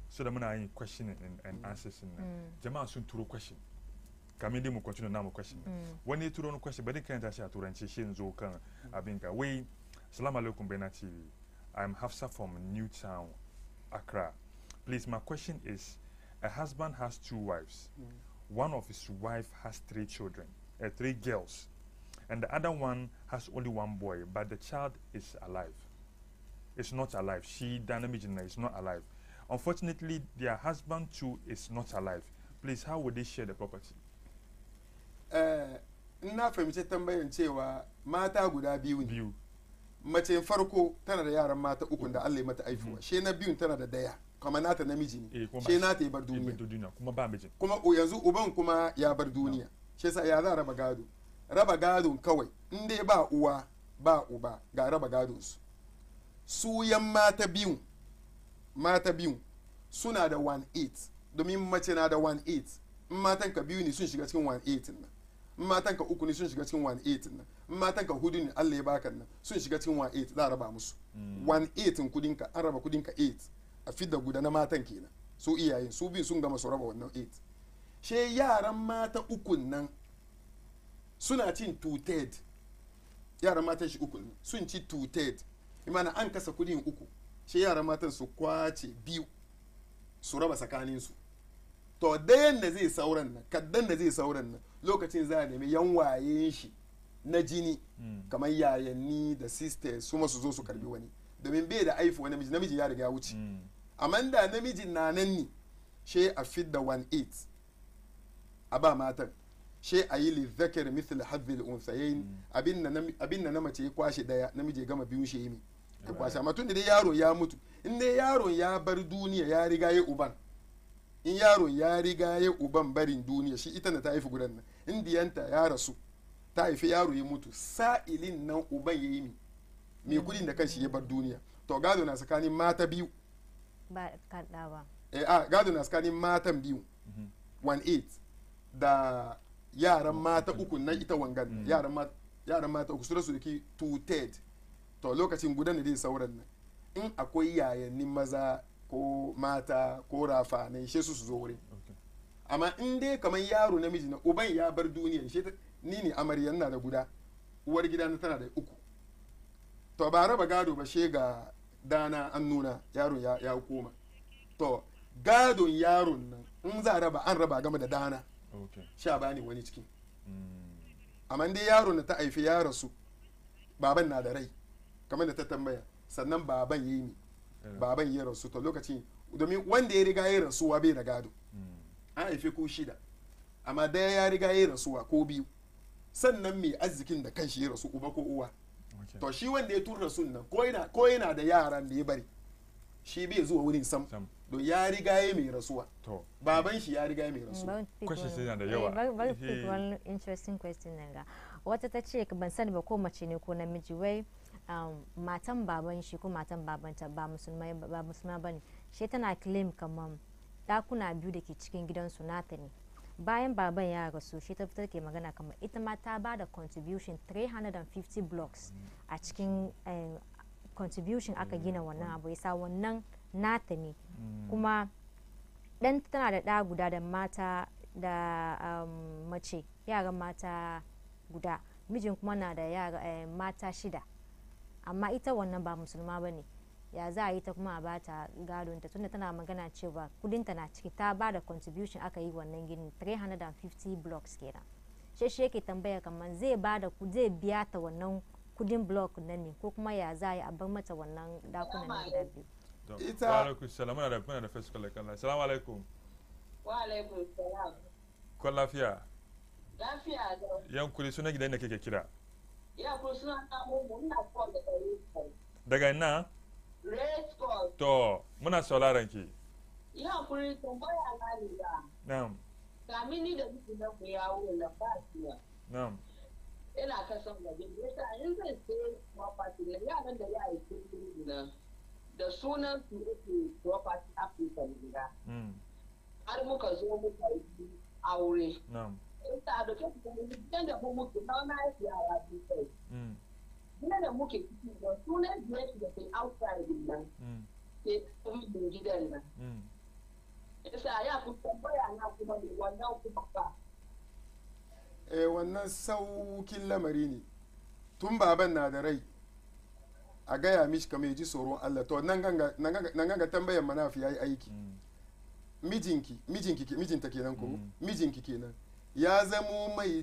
so da muna yin question and, and answers nan Mm. jama'a sun turo question kamin dai mu continue namu question Mm. wani ya turo wani question bari karanta shi a turanci shi zo kan abin ka wai salamu alaikum bena tv i'm hafsa from newtown accra please my question is a husband has two wives one of his wife has three children uh, three girls and the other one has only one boy but the child is alive is not alive she dynamijina is not alive unfortunately their husband too is not alive please how would they share the property Eh, in na fahimci tambayan cewa mata guda biyu ne biyu mace farko tana da yaran mata uku da Allah ya mata aifuwa she na biyun tana da daya kuma nata namiji Eh, ne kuma she ba- nata ya bar Eh, duniya duniya kuma ba mijin kuma o yanzu uban kuma ya bar duniya shi yasa ya za a raba gado raba gadon kawai in dai ba uwa ba uba ga raba gadon su su yan mata biyun mata biyun suna da 1-8 domin mace na da 1-8 in matan ka biyu ne sun shiga cikin 1-8 nan in matan ka uku ne sun shiga cikin 1-8 nan in matan ka hudu ne Allah ya baka nan sun shiga cikin 1-8 za a raba musu 1-8 kudin ka an raba kudin ka 8 a fidda guda na matan kenan su iyayen su biyu sun gama su raba wannan 8 she yaran mata ukun nan suna cin two-third yaran matan shi ukun nan sun ci two-third imana an kasa kudin uku she yaran matan su kwace biyu su raba tsakaninsu to dayan da zai sauran nan kaddan da zai sauran nan lokacin za a nemi yan wayen shi na jini kamar yayanni da sisters su ma su zo su karbi wani domin bai da aifu wani namiji namiji ya riga ya wuce amma da namijin na nan ne she a fidda 1-8 a ba matan she a yi lizzakar mithil hadhil unsayain abin na nam- abin na na mace ya kwashe daya namiji ya gama biyu shi yi ya kwashe amma tun da dai yaro ya mutu in dai yaron ya bar duniya ya riga ya uban in yaron ya riga ya uban barin duniya shi ita na ta haifi gudan nan in diyanta ya rasu ta haifi yaro ya mutu sa'ilin nan uban ya yi mi mai kudin da kanshi ya bar duniya to gado na tsakanin mata biyu ba kaɗa ba eh, a gado na tsakanin matan biyu 1-8 da yaran mata uku na ita wangan yaran ma- yaran mata uku su da su da ki 2-3 to lokacin gudan da zai sauran nan in akwai yayannin maza ko mata ko rafa ne she su su zo wurin Okay. amma in dai kamar yaro namiji na uban ya bar duniya she ta- ni ne amaryan na da guda uwar gida na tana da uku to ba raba gado ba she ga dana an nuna yaron ya, ya koma to gadon yaron nan in za a raba an raba game da dana Okay. sha bani wani ciki Mm. amma dai yaron da ta haifi ya rasu baban na da rai kamar da ta tambaya sannan baban ya yi ni Yeah. baban ya rasu to lokacin domin wanda ya riga ya rasuwa bai da gado Mm. an haife ko shida amma daya ya riga ya rasuwa ko biyu sannan mai arzikin da kanshi ya rasu uba ko uwa Okay. to shi wanda ya tura sun nan ko yana ko yana da yaran da ya bari shi bai zuwa wurin sam Sam. don ya riga ya mai rasuwa To. baban shi ya riga ya mai rasuwa Bari pick Questions wani- yana da eh, yawa. bari- bari Eh. pick wani interesting question nan ga wata ta ce ban sani ba ko mace ne ko namiji wai um, matan baban shi ko matan babanta ba musulmai ba musulma bane shi tana claim kamar dakuna biyu da ke cikin gidansu nata ne bayan baban ya rasu shi ta fitar ke magana kamar ita ma ta ba da contribution 350 blocks a cikin eh, contribution aka gina wannan abu yasa wannan nata ne kuma dan tana da ɗa guda da mata da um, mace yaran mata guda mijin kuma na da yara eh, mata shida amma ita wannan ba musulma ba ne ya za a yi ta kuma a bata gadonta tunda tana magana cewa kudinta na ciki ta ba da contribution aka yi wannan ginin 350 blocks kenan shi shi yake tambaya kamar zai ba da ku- zai biya ta wannan kudin block nan ne ko kuma ya za a yi a bar mata wannan dakunan na guda biyu To, Ita- wa alaikum salam muna da muna da first caller kan assalamu alaikum Wa alaikum salam. ko lafiya Lafiya da yan kuri sunan gidan da kake kira ya ku suna samun mu ina call da race call. daga ina Race call. to muna sauraron ki Ya kuri tambaya na ne da. na'am Kamin ni da miki na ku yawo na ba shi na'am Ina ta son waje. Yasa in zai sai property na yaran da ya yi kudi na da sunan su yake property Africa gida. mm. Har muka zo muka yi aure. na'am Ita da ke kuma gidan da mu muke na na yi yara biyu kai. mm. Gidan da muke ciki da sunan biyar da ke outside nan. Mm. ke kuma gidan nan. Mm. yasa ya ku tambaya na kuma ne wannan kuma ba eh wannan saukin lamari ne tun baban na da rai a gaya mishi kamar ya ji tsoron Allah to nan ganga nan ganga- nan ganga tambayar manafi yayi aiki Mm. mijinki mijinki ke- mijinta kenan ko Mm. mijinki kenan ya zamo mai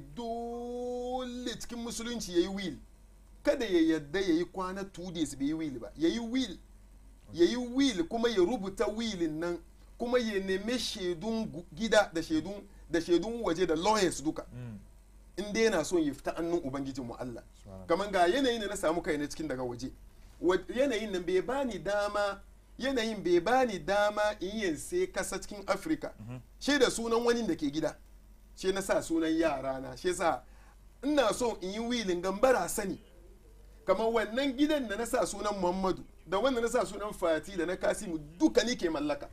dole cikin musulunci yayi will kada ya yadda yayi kwana two days bai yi will ba yayi will yayi will kuma ya rubuta willin nan kuma ya nemi shaidun gu- gida da shaidun da shaidun waje da lawyers duka Mm. in dai yana son ya fita annun ubangijin mu Allah Subhanallah. kamar ga yanayin da na samu kai na cikin daga waje Wa- yanayin nan bai bani dama yanayin bai bani dama in yin sai kasa cikin afirka Mhm. she da sunan wani da ke gida she na sa sunan yara na she sa ina so in yi wilin gambara sani kamar wannan gidan da na sa sunan muhammadu da wanda na sa sunan fati da na kasimu duka ni ke mallaka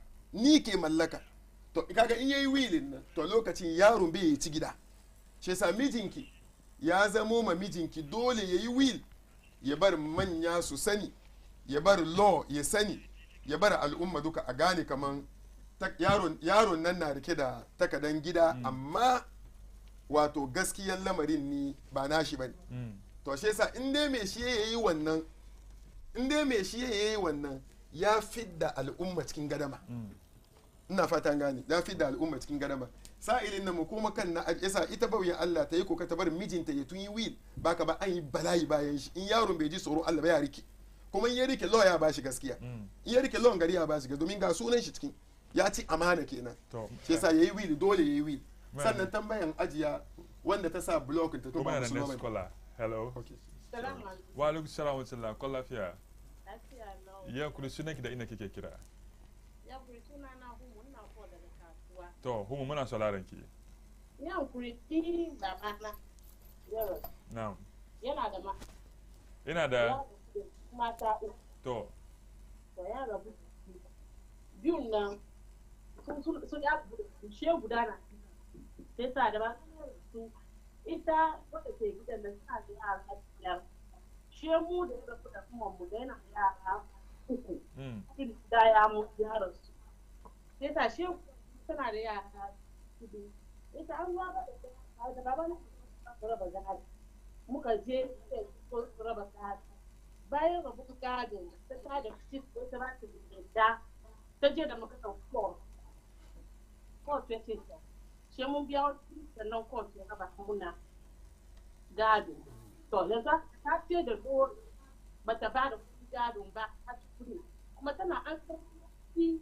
ni ke mallaka to kaga in yayi wilin nan to lokacin yaron bai ci gida shi yasa mijinki ya zamo ma mijinki dole ya yi will ya bar manya su sani ya bar law ya sani ya bar al'umma duka a gane kaman ta- yaron yaron nan na rike da takadan gida amma wato gaskiyan lamarin ni ba nashi bane Mm. to shi yasa in dai mai shi ya yi wannan in dai mai shi ya yi wannan ya fidda al'umma cikin gadama Mm. ina fatan gane ya fidda al'umma cikin gadama sa'ilin nan mu kuma kan na yasa ita bauyin Allah ta yi koka ta bar mijinta ya tun yi wil baka ba an yi bala'i bayan shi in yaron bai ji tsoron Allah ba ya rike kuma in ya rike law ya bashi gaskiya Mm. in ya rike law gari ya bashi gaskiya domin ga sunan shi cikin ya ci amana kenan To. shi yasa yayi wil dole yayi wil Man. sannan tambayan ajiya wanda ta sa block ta to Kuma ba yana musulma next bane. caller. Hello. Okay. salamu alaikum Wa alaikum salam wa rahmatullah. Ko lafiya? lafiya lau Ya kuri sunanki da ina kike kira. ya kuri suna na humu ina ko daga kasuwa To, humu muna sauraron ki. ya kuri ti babana yaro Na'am. yana da ma Ina ya da rabu da mata uku to. to ya rabu da su. biyun nan sun sun sun ya rabu da su she guda na sai sa da ba su ita wadda ke gidan da suna da yara biyar she mu da ya rabu da kuma mu da yana da yara uku Mm. irin da ya mu yaran su sai ta she tana da yara hudu ita an ruwa ba da da baba na su raba gado muka je sai su su raba gado bayan rabu gado ta ta da fit ko ta ba ta da ta je da muka ɗauki court court ya ce ta she mun biya wasu sannan court ya raba muna gado to yanzu ta ce da dole bata ba da kuɗin gadon ba a cikin kuma tana an karfi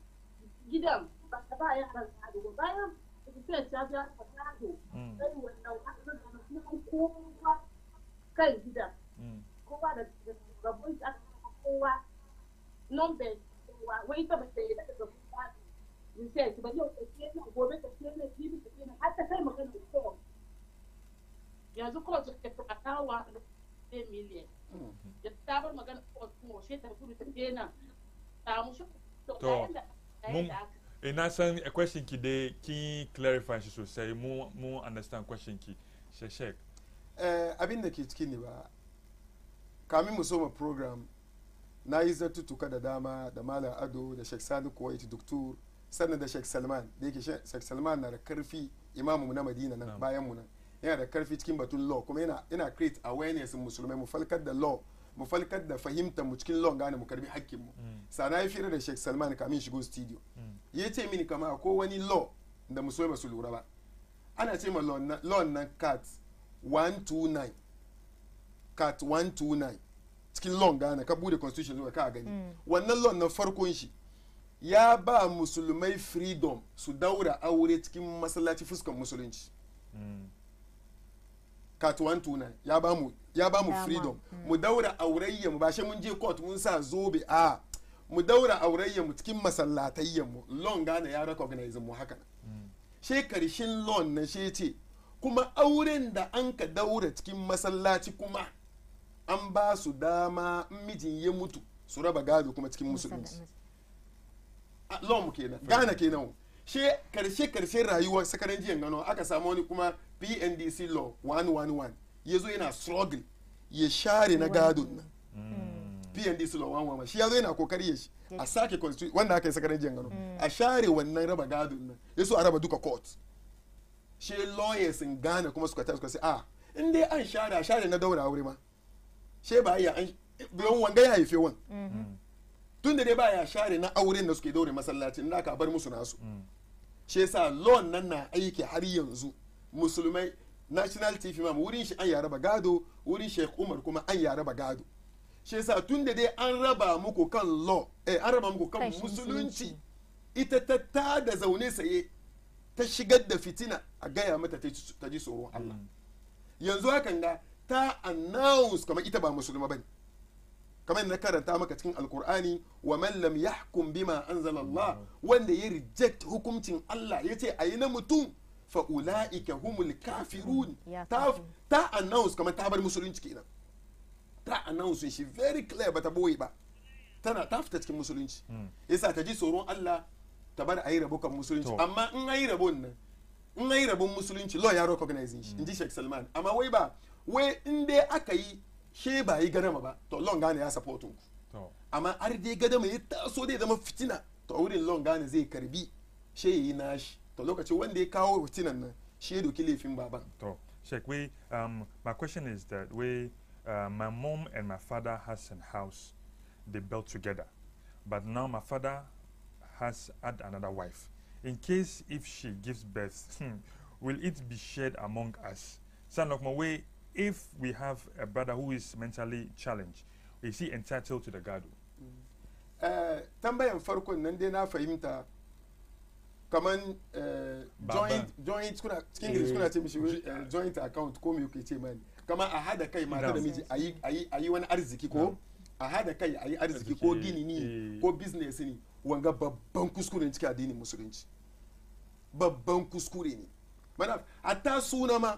gidan ba ta ba yaran gado ba bayan sai ta biya ta gado Mm. sai wannan asirin da kuma kowa kan gidan Mm. kowa da rabon da aka saka kowa number kowa wai ta ba ta yi daga rabon gado in sai ki ba yau ta ce nan gobe ta ce nan jibi ta ce nan har ta kai magana da kowa yanzu kowa ta ce ta kawo wa da miliyan da ta bar magana kowa kuma she ta gudu ta je nan ta mu shi to To, bayan da mun- bayan da aka Eh, na san a question ki dai kin clarify shi sosai mu mu understand question ki. Sheshek. Eh, abin da ke cikin ne ba kamin mu soma program na yi zartutuka da dama da malam ado da sheikh sani kuwait doktor sannan da sheikh salman da yake sheikh salman na da karfi imamu na madina nan Na'am. bayan mu nan yana da karfi cikin batun law kuma yana yana create awareness in musulmai mu falkar da law mu falkar da fahimtar mu cikin law gane mu karbi hakkin mu Mm. sana yi fira da sheikh salman kamin shigo studio Mm. ya ce mini kama ko wani law da musulmai ba su lura ba ana ce ma law na- law na cat 129 cat 129 cikin law gane ka bude constitution zuwa ka gani wannan law na farkon shi ya ba musulmai freedom su daura aure cikin masallaci fuskan musulunci Mm. cat 129 ya ba mu ya ba mu Dama. freedom mu daura aurayya mu ba shi mun je court mun sa zobe a mu daura aurayya mu cikin masallatayyan mu law gane ya recognize mu haka Mm. she karshen lawn na she ce kuma auren da an ka daura cikin masallaci kuma an ba su dama in mijin ya mutu su raba gado kuma cikin musulunci A- law mu kenan gana kenan she karshe karshe rayuwar sakaran jiyan gano aka samu wani kuma pndc law 111 ya zo yana struggle ya share na gadon nan Mm. pnd su lawan wama shi ya zo yana kokari ya shi a sake constitution wanda aka yi sakarin jiyan gano a share wannan raba gadon nan ya so a raba duka court shi lawyers in ghana kuma suka tashi suka ce a in dai an share a share na daura aure ma she ba ya an don wanga ya haife wan tun da dai ba ya share na auren da suke daure masallacin da aka bar musu nasu shi yasa law nan na aiki har yanzu musulmai national tv ma wurin shi an ya raba gado wurin sheikh umar kuma an ya raba gado shi yasa tun da dai an raba muku kan law eh an raba muku kan Kan shi musulunci ita ta ta da zaune saye ta shigar da fitina a gaya mata ta ji- ta ji tsoron Allah yanzu hakan ga ta announce kamar ita ba musulma bane kamar na karanta maka cikin alkur'ani wa man lam yahkum bima anzala Allah wanda ya reject hukuncin Allah yace ayi na mutum fa ulaika humul kafirun Ya ta kafir. ta announce kamar ta bar musulunci kenan ta announce shi very clear bata boye ba tana ta fita cikin musulunci yasa ta ji tsoron Allah ta bar ayi rabo kan musulunci To. amma in ayi rabon nan in ayi rabon musulunci law ya recognize shi inji Sheikh Salman amma wai ba wai in dai aka yi she ba yi gadama ba to law gane ya support ku to amma har dai gadama ya taso dai zama fitina to wurin law gane zai karbi she yi nashi to lokacin wanda ya kawo fitinan nan she ya doki laifin baban to Sheikh, we um my question is that we uh, my mom and my father has a house they built together but now my father has had another wife in case if she gives birth hmm, will it be shared among us son of my way if we have a brother who is mentally challenged is he entitled to the gado Eh, tambayan farkon nan dai na fahimta kaman eh, Baba. joint joint kuna cikin English kuna ce mishi Eh, eh, joint account ko me kuke ce mani kaman a hada kai mata da Na'am. miji ayi ayi ayi wani arziki ko Na'am. a hada kai ayi arziki ko Arziki, gini ni eh. ko business ne wanga babban kuskure ne cikin addinin musulunci babban kuskure ne mana hatta suna ma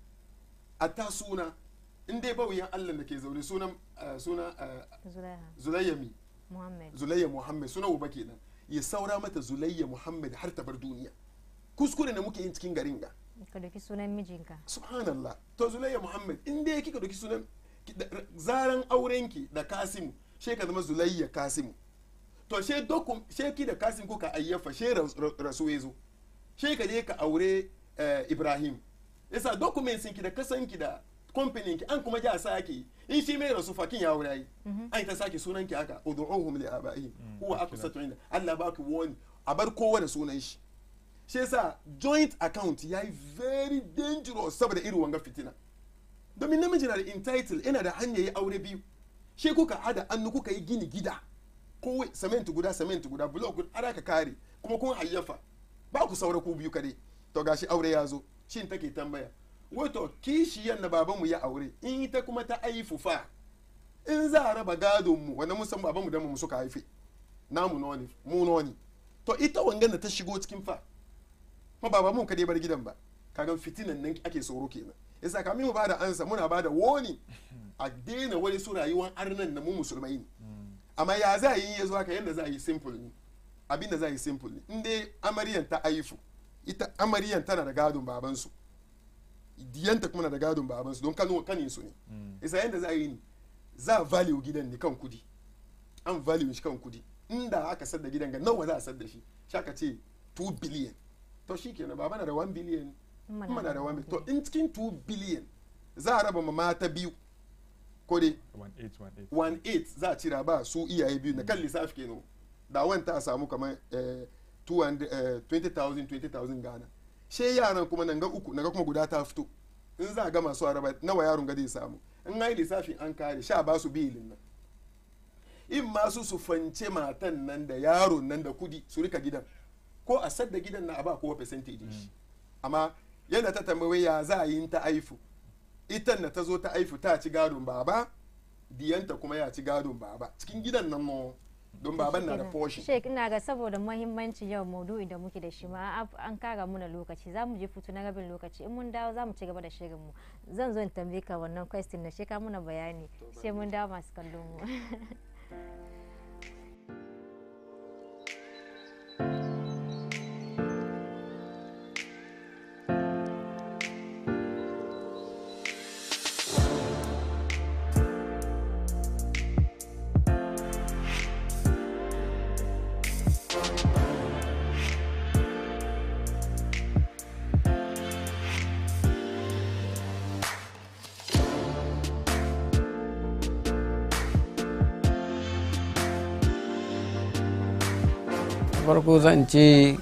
hatta suna in dai bauyan Allah da ke zaune sunan eh, suna eh, zulaiha zulayyami muhammad zulayya muhammad suna uba kenan ya saura mata zulayya muhammad har ta bar duniya kuskure ne muke yin cikin garin ga ka doki sunan mijinka subhanallah to zulayya muhammad in dai kika doki sunan ki- da- ra- zaran aurenki da kasimu she ka zama zulayya kasimu to she dokum she ki da kasim kuka ayyafa she ras- ra- rasu ya zo she ka je ka aure eh, ibrahim yasa documents ki da kasanki da company ki an kuma ja sake in shi mai rasu fakin ya aure yi an ta sake sunan ki haka ud'uhum li abaihim huwa aqsatu inda Allah ba ki wani a bar kowa da sunan shi shi yasa joint account yayi very dangerous saboda irin wanga fitina domin namiji na da entitle yana da hanyar yi aure biyu shi kuka hada annu kuka yi gini gida ko cement guda cement guda block guda ana ka kare kuma kun hayyafa ba ku saura ku biyu kadai to gashi aure ya zo shin take tambaya wato kishiyan na babanmu ya aure in ita kuma ta aifu fa in za a raba gadon mu wanda mun san babanmu da mu suka haife namu noni mu noni to ita wangan da ta shigo cikin fa ma baba mun kadai bar gidan ba kaga fitinan nan ake tsoro kenan yasa kamin mu bada ansa muna bada woni a daina wani su rayuwar arnan na mu musulmai ne amma ya za a yi ya zo haka yadda za a yi simple ne abin da za a yi simple ne in dai amaryan ta aifu ita amaryan tana da gadon babansu diyanta kuma na da gadon babansu don kano kanin su ne isa yadda za a yi ne za a value gidan ne kan kudi an value shi kan kudi inda aka sadda gidan ga nawa za a sadda shi shaka ce 2 billion to shi kenan baba na da 1 billion kuma na da 1 billion to in cikin 2 billion za a raba ma mata biyu ko dai 1818 1.8 za a cira ba su iyaye biyu na kan lissafi kenan da wanta a samu kamar eh, 200, eh, 20,000 20,000 gana she yaran kuma nan ga uku naga kuma guda ta fito in za a ga masu araba nawa yaron ga zai samu in ai lissafi an kare sha ba su bilin nan in masu su fance matan nan da yaron nan da kudi su rika gidan ko a sadda gidan na a ba kowa percentage shi amma yadda ta tambaye ya za a yi ta aifu ita na ta zo ta aifu ta ci gadon baba diyanta kuma ya ci gadon baba cikin gidan nan no don baban na da portion Sheik ina ga saboda muhimmanci yau maudu'i da muke da shi ma ab- an kara muna lokaci za mu je futu na rabin lokaci in mun dawo za mu ci gaba da shirin mu zan zo in tambaye ka wannan question na sheka muna bayani sai mun dawo masu kallon mu farko zan ce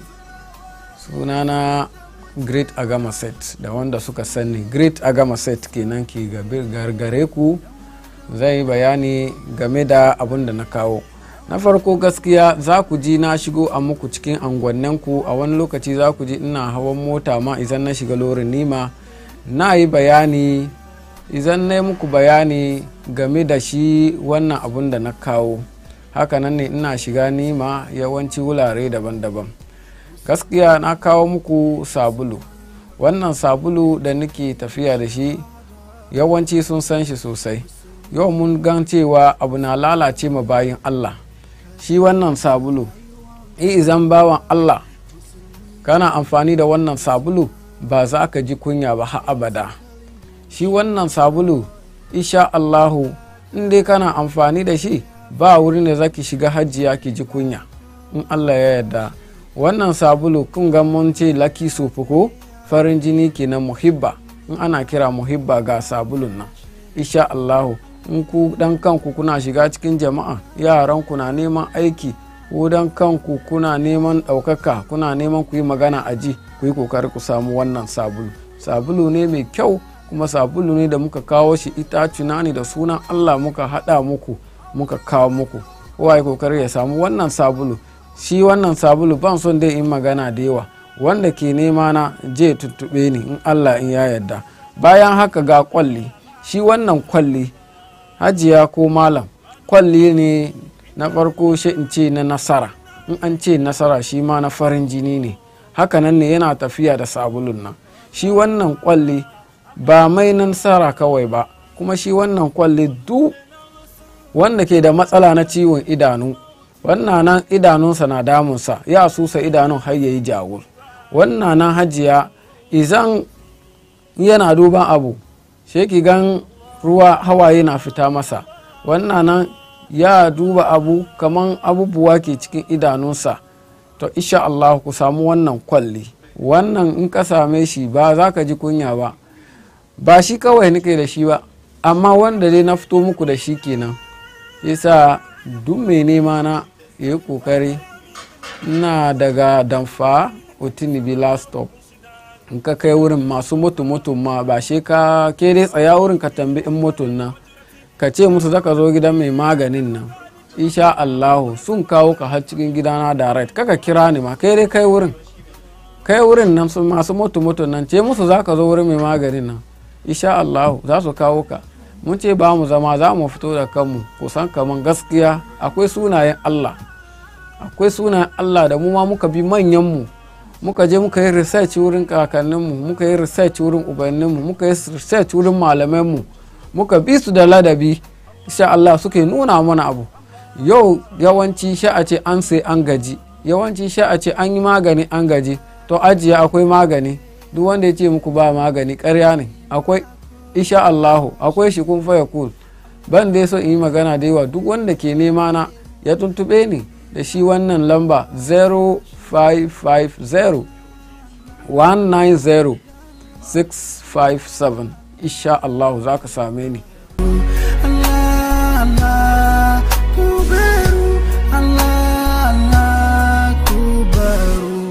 sunana great agama set da wanda suka sani great agama set kenan ke gargare ku zai yi bayani game da abin da na kawo na farko gaskiya za ku ji na shigo a muku cikin ku a wani lokaci za ku ji ina hawan mota ma idan na shiga lorin nima na yi bayani idan na yi muku bayani game da shi wannan abun da na kawo hakanan ne ina shiga nima yawanci wurare daban-daban gaskiya na kawo muku sabulu wannan sabulu da nake tafiya da shi yawanci sun san shi sosai yau mun gan cewa abu na lalace ma bayin allah shi wannan sabulu izan bawan allah kana amfani da wannan sabulu ba za ka ji kunya ba har abada shi wannan sabulu isha allahu in dai kana amfani da shi ba wurin da za ki shiga hajjiya ki ji kunya in allah ya yarda wannan sabulu kun ga mun ce laki ko farin jini kenan muhibba in ana kira muhibba ga sabulun nan isha allahu in ku dan kanku kuna shiga cikin jama'a yaran ku na neman aiki ko dan kanku kuna neman ɗaukaka kuna neman ku yi magana a ji ku yi kokari ku samu wannan sabulu sabulu ne mai kyau kuma sabulu ne da muka kawo shi itacuna ne da sunan allah muka haɗa muku muka kawo muku kowa ya kokari ya samu wannan sabulu shi wannan sabulu ban son dai in magana da yawa wanda ke nema na je tuttube ni in allah in ya yarda bayan haka ga kwalli shi wannan kwalli hajiya ko malam kwalli ne na farko shi in ce na nasara in an ce nasara shi ma na farin jini ne hakanan ne yana tafiya da sabulun nan shi wannan kwalli ba mai nasara kawai ba kuma shi wannan kwalli duk wanda ke da matsala na ciwon idanu wannan nan idanunsa na damunsa ya susa idanun har yayi jawur wannan nan hajiya izan yana duban abu sheki gan ruwa hawaye na fita masa wannan nan ya duba abu kaman abubuwa ke cikin idanunsa to isha Allah ku samu wannan kwalli wannan in ka same shi ba za ka ji kunya ba ba shi kawai nake da shi ba amma wanda dai na fito muku da shi kenan yasa duk mai nema na ya yi kokari na daga damfa otinibi last stop in ka kai wurin masu mutu mutu ma ba shi ka ke dai tsaya wurin ka tambi in mutun nan ka ce musu zaka zo gidan mai maganin nan insha Allahu sun kawo ka har cikin gidana direct kaka kira ni ma kai dai kai wurin kai wurin nan su masu mutu mutu nan ce musu zaka zo wurin mai maganin nan insha Allahu za su kawo ka mun ce ba mu zama za mu fito da kanmu kusan kaman gaskiya akwai sunayen Allah akwai sunayen Allah da mu ma muka bi manyan mu muka je muka yi research wurin kakanninmu muka yi research wurin ubanninmu muka yi research wurin malamanmu muka bi su da ladabi insha Allah suke nuna mana abu yau yawanci sha a ce an sai an gaji yawanci sha a ce an yi magani an gaji to ajiye akwai magani duk wanda ya ce muku ba magani karya ne akwai insha Allahu akwai shi kun faya kul ban dai so in yi magana da yawa duk wanda ke nema na ya tuntube ni da shi wannan lamba 0550 190 657 insha Allahu za ka same ni Allah Allah ku baru Allah Allah ku baru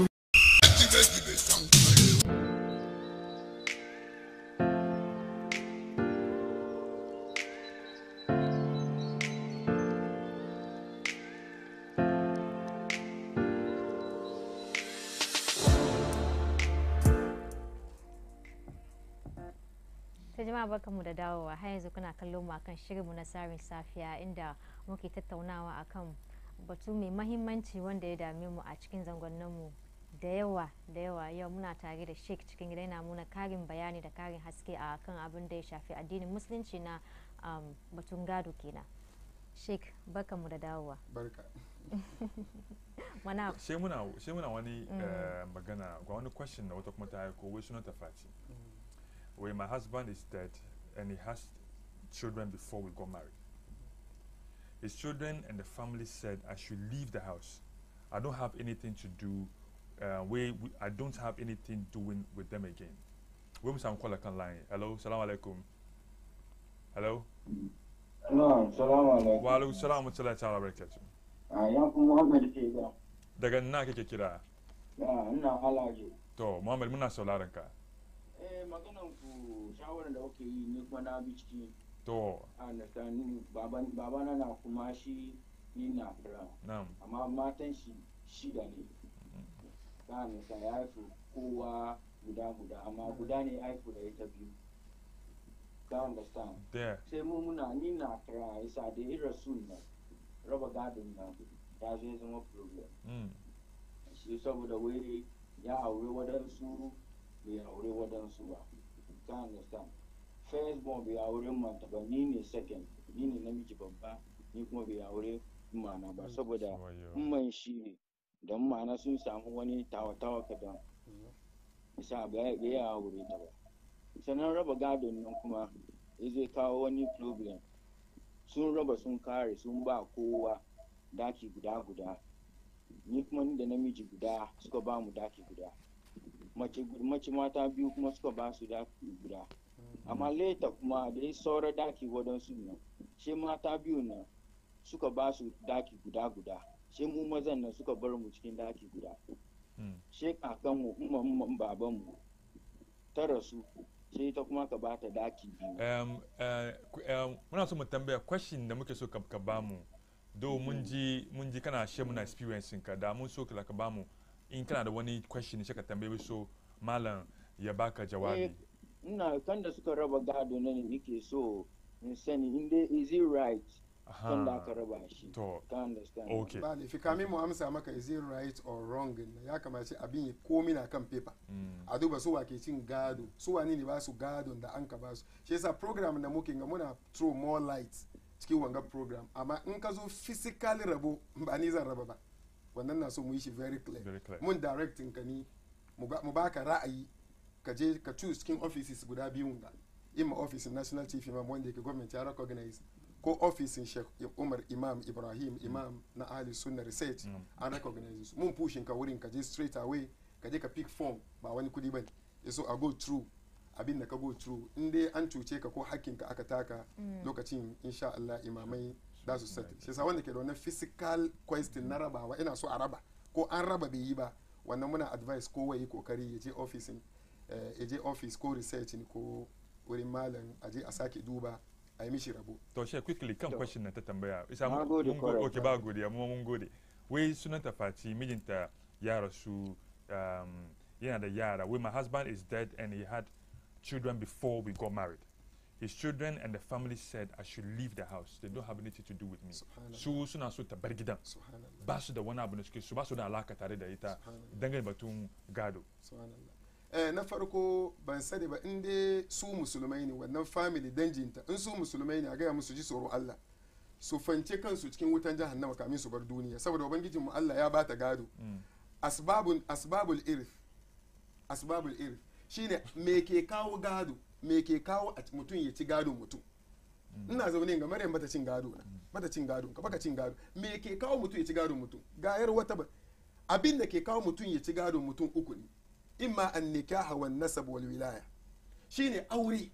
ta jama'a barkanmu da dawowa har yanzu kuna kallon mu akan shirinmu na sarin safiya inda muke tattaunawa akan batu mai mahimmanci wanda ya dame mu a cikin zangonninmu da yawa da yawa yau muna tare da sheik cikin gida yana muna karin bayani da karin haske a kan abin da ya shafi addinin musulunci na um, batun gado kenan sheik barkanmu da dawowa barka mana sai muna sai muna wani eh, magana ga wani question da wata kuma ta aiko wai sunan ta fati wai my husband is dead and he has children before we got married his children and the family said I should leave the house I don't have anything to do uh, we, we I don't have anything doing with them again wai mu samu kwallon kan line hello salamu alaikum hello Na'am, salamu alaikum. wa alaikum salam wa rahmatullahi ta'ala wa barakatuh A yanku Muhammad ke ga. daga na kake kira Ya, ina halaje. to muhammad muna sauraron ka Eh, maganan ku shawarar da kuke yi ni kuma na bi ciki. to A understand baban babana na kuma shi ni na fira. na'am Amma matan shi shida ne. Ka understand ya haifu kowa guda guda amma guda ne ya haifu da ita biyu. Ka understand. there Sai mu muna ni na fira isa da irin sun nan. Raba gadon nan ya zo ya zama problem. mm. shi saboda wai ya aure wadansu bai aure wadansu ba ka understand first born bai aure manta ba ni ne second ni ne namiji babba ni kuma bai aure mana ba saboda Wayo. man shi ne da mana sun samu wani tawa-tawa kadan isa ba ya ya aure ta ba sannan raba gadon nan kuma ya zai kawo wani problem sun raba sun kare sun ba kowa daki guda guda ni kuma ni da namiji guda suka ba mu daki guda mace mace mata biyu kuma suka ba su daki guda amma leta kuma da ya saura daki wadansu nan shi mata biyu nan suka ba su daki guda guda shi mu mazan nan suka bar mu cikin daki guda Mm. shi kakanmu umman umman babanmu ta rasu sai ta kuma ka bata daki biyu um, uh, ku- um, muna so mu tambaya question da muke so ka ka bamu do mun ji mun ji kana share muna experience ka da mun so ka ka bamu in kana da wani question sai ka tambaye so malam ya baka jawabi Eh, ina kan da suka raba gado na ne nake so in sani in dai is it right kan da aka raba shi to ka understand okay ba laifi kamin mu amsa maka is it right or wrong na ya kamace abin ya komi na kan paper mm. a duba su wake cin gado su wani ne ba su gado da an ka ba su shi yasa program da muke ga muna throw more light cikin wanga program amma in ka zo physical rabo ba ni zan raba ba wannan na so mu yi shi very clear Very clear. mun directing ka ni mu ga- mu baka ra'ayi ka je ka choose cikin offices guda biyun ga imma office national chief imam wanda yake government ya recognize ko office sheikh umar imam ibrahim imam na ahli sunna research Mm. an recognize su mun pushin ka wurin ka je straight away ka je ka pick form ba wani kudi bane so a go through abin da ka go through in dai an cuce ka ko hakkin ka aka taka lokacin insha Allah imamai da su sati shi yasa wanda ke da wannan physical question na rabawa ina so a raba ko an raba bai yi ba wannan muna advice ko yi kokari ya je office ya je office ko research ne ko wurin malam a je a sake duba a yi mishi rabo to she quickly kan To. question na ta tambaya isa Na mun gode mun go- kwarai. okay ba godiya mu mun gode wai sunanta Fati mijinta ya rasu um, yana da yara wai my husband is dead and he had children before we got married his children and the family said I should leave the house they don't have anything to do with me Subhanallah. su suna so ta bar gidan subhanallah ba su da wani abu da suke su ba su da alaka tare da ita Subhanallah. dangane batun gado subhanallah eh, na farko ban sani ba in dai su musulmai ne wannan family danjinta in su musulmai ne a gaya musu ji tsoron Allah su fance kansu cikin wutan jahannama kamin su bar duniya saboda ubangijin mu Allah ya bata gado Mm. asbabun asbabul irth asbabul irth shine me ke kawo gado me ke kawo a mutum ya ci gado mutum ina zaune ga maryam bata cin gado na bata cin gado ka baka cin gado me ke kawo mutum ya ci gado mutum ga yar wata ba abin da ke kawo mutum ya ci gado mutum uku ne imma an nikaha wan nasab wal wilaya shine aure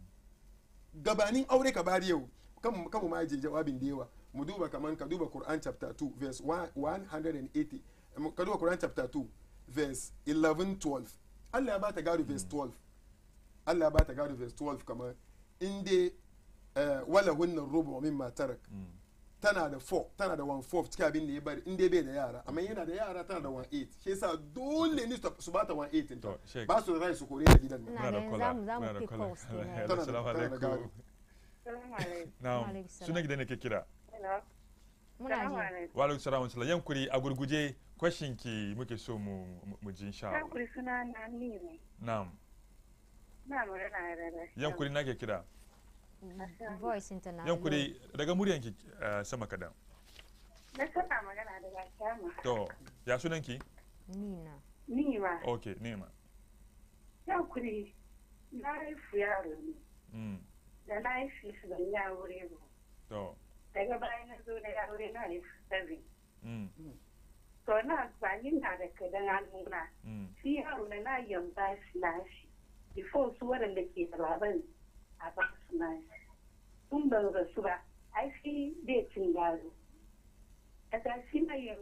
gabanin aure ka bari yau kan kan mu ma je jawabin da yawa mu duba kaman ka duba Quran chapter 2 verse 180 ka duba Quran chapter 2 verse 11 12 Allah ya bata gado verse 12 Allah ya bata gado verse 12 kamar in dai eh, wala hunna rubu mimma tarak Mm. tana da 4 tana da 1 4 cikin abin da ya bari in dai bai da yara amma yana da yara tana da 1 8 shi yasa dole ne su bata 1 8 To, Sheikh. ba su da rai su kore da gidan nan Ina Muna da ganin kwala, zamu- zamu muna da pick kwala. calls kenan. Hello, Tana da- Assalamu tana da alaikum. gado. Salamu alaikum. Na'am. Alaikum salam. Sunan gidan da ke kira. Hello. muna Salamu ji alaikum. Wa alaikum salam wa rahmatullah. Yankuri a gurguje question ki muke so mu mu- mu ji insha Allah. Yankuri suna na Niri. Na'am. Na magana da da. Yankuri na ke kira. voice internal Yankuri daga muryan ki eh, sama kadan. Na sana magana da Gashama. To, ya sunan ki? nina Ni ma. Okay, nema. Yankuri na haifu yaro ne. Mm. Da na haifi su ban yi aure ba. To. Daga bayan na zo da aure na haifi seven. Mm. To na amfani na da kadan hannuna. Mm. Shi yaro na na yamba shi na shi. Before su waɗanda ke da baban a ba su na shi. Sun ban rasu ba. Ai shi bai cin gado. Daga shi na yin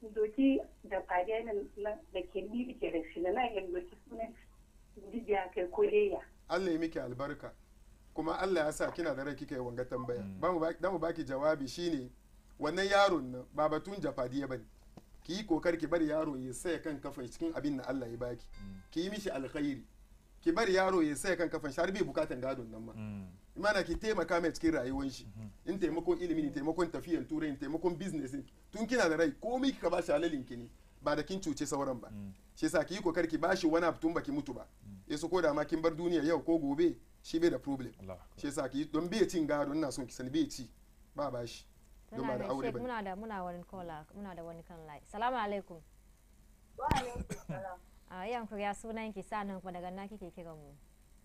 doki da fadiya na da ke ni ke da shi na nan yin doki sunan jijiya kai ko leya Allah ya miki albarka kuma Allah ya sa kina da rai kika yi wanga tambaya ba mu baki- da mu baki jawabi shine wannan yaron nan ba batun jafadiya bane ki yi kokar ki bari yaro ya saya kan kafan shi cikin abin da Allah ya baki ki yi mishi alkhairi ki bari yaro ya saya kan kafan shi har bai bukatan gadon nan ma imana ki taimaka mai cikin rayuwar shi in taimakon ilimi ne taimakon tafiyan turai ne taimakon business ne tun kina da rai komai kika ba shi halalin ki ne ba da kin cuce sauran ba shi yasa ki yi kokar ki bashi wani abu tun baki mutu ba yaso ko da ma kin bar duniya yau ko gobe shi bai da problem Allah shi yasa ki don bai cin gado ina son ki sani bai ci ba bashi don muna ba da da aure shek ba muna da muna wani kola muna da wani kan lai salamu alaikum a yan ku ya sunan ki sanan kuma daga na kike kira mu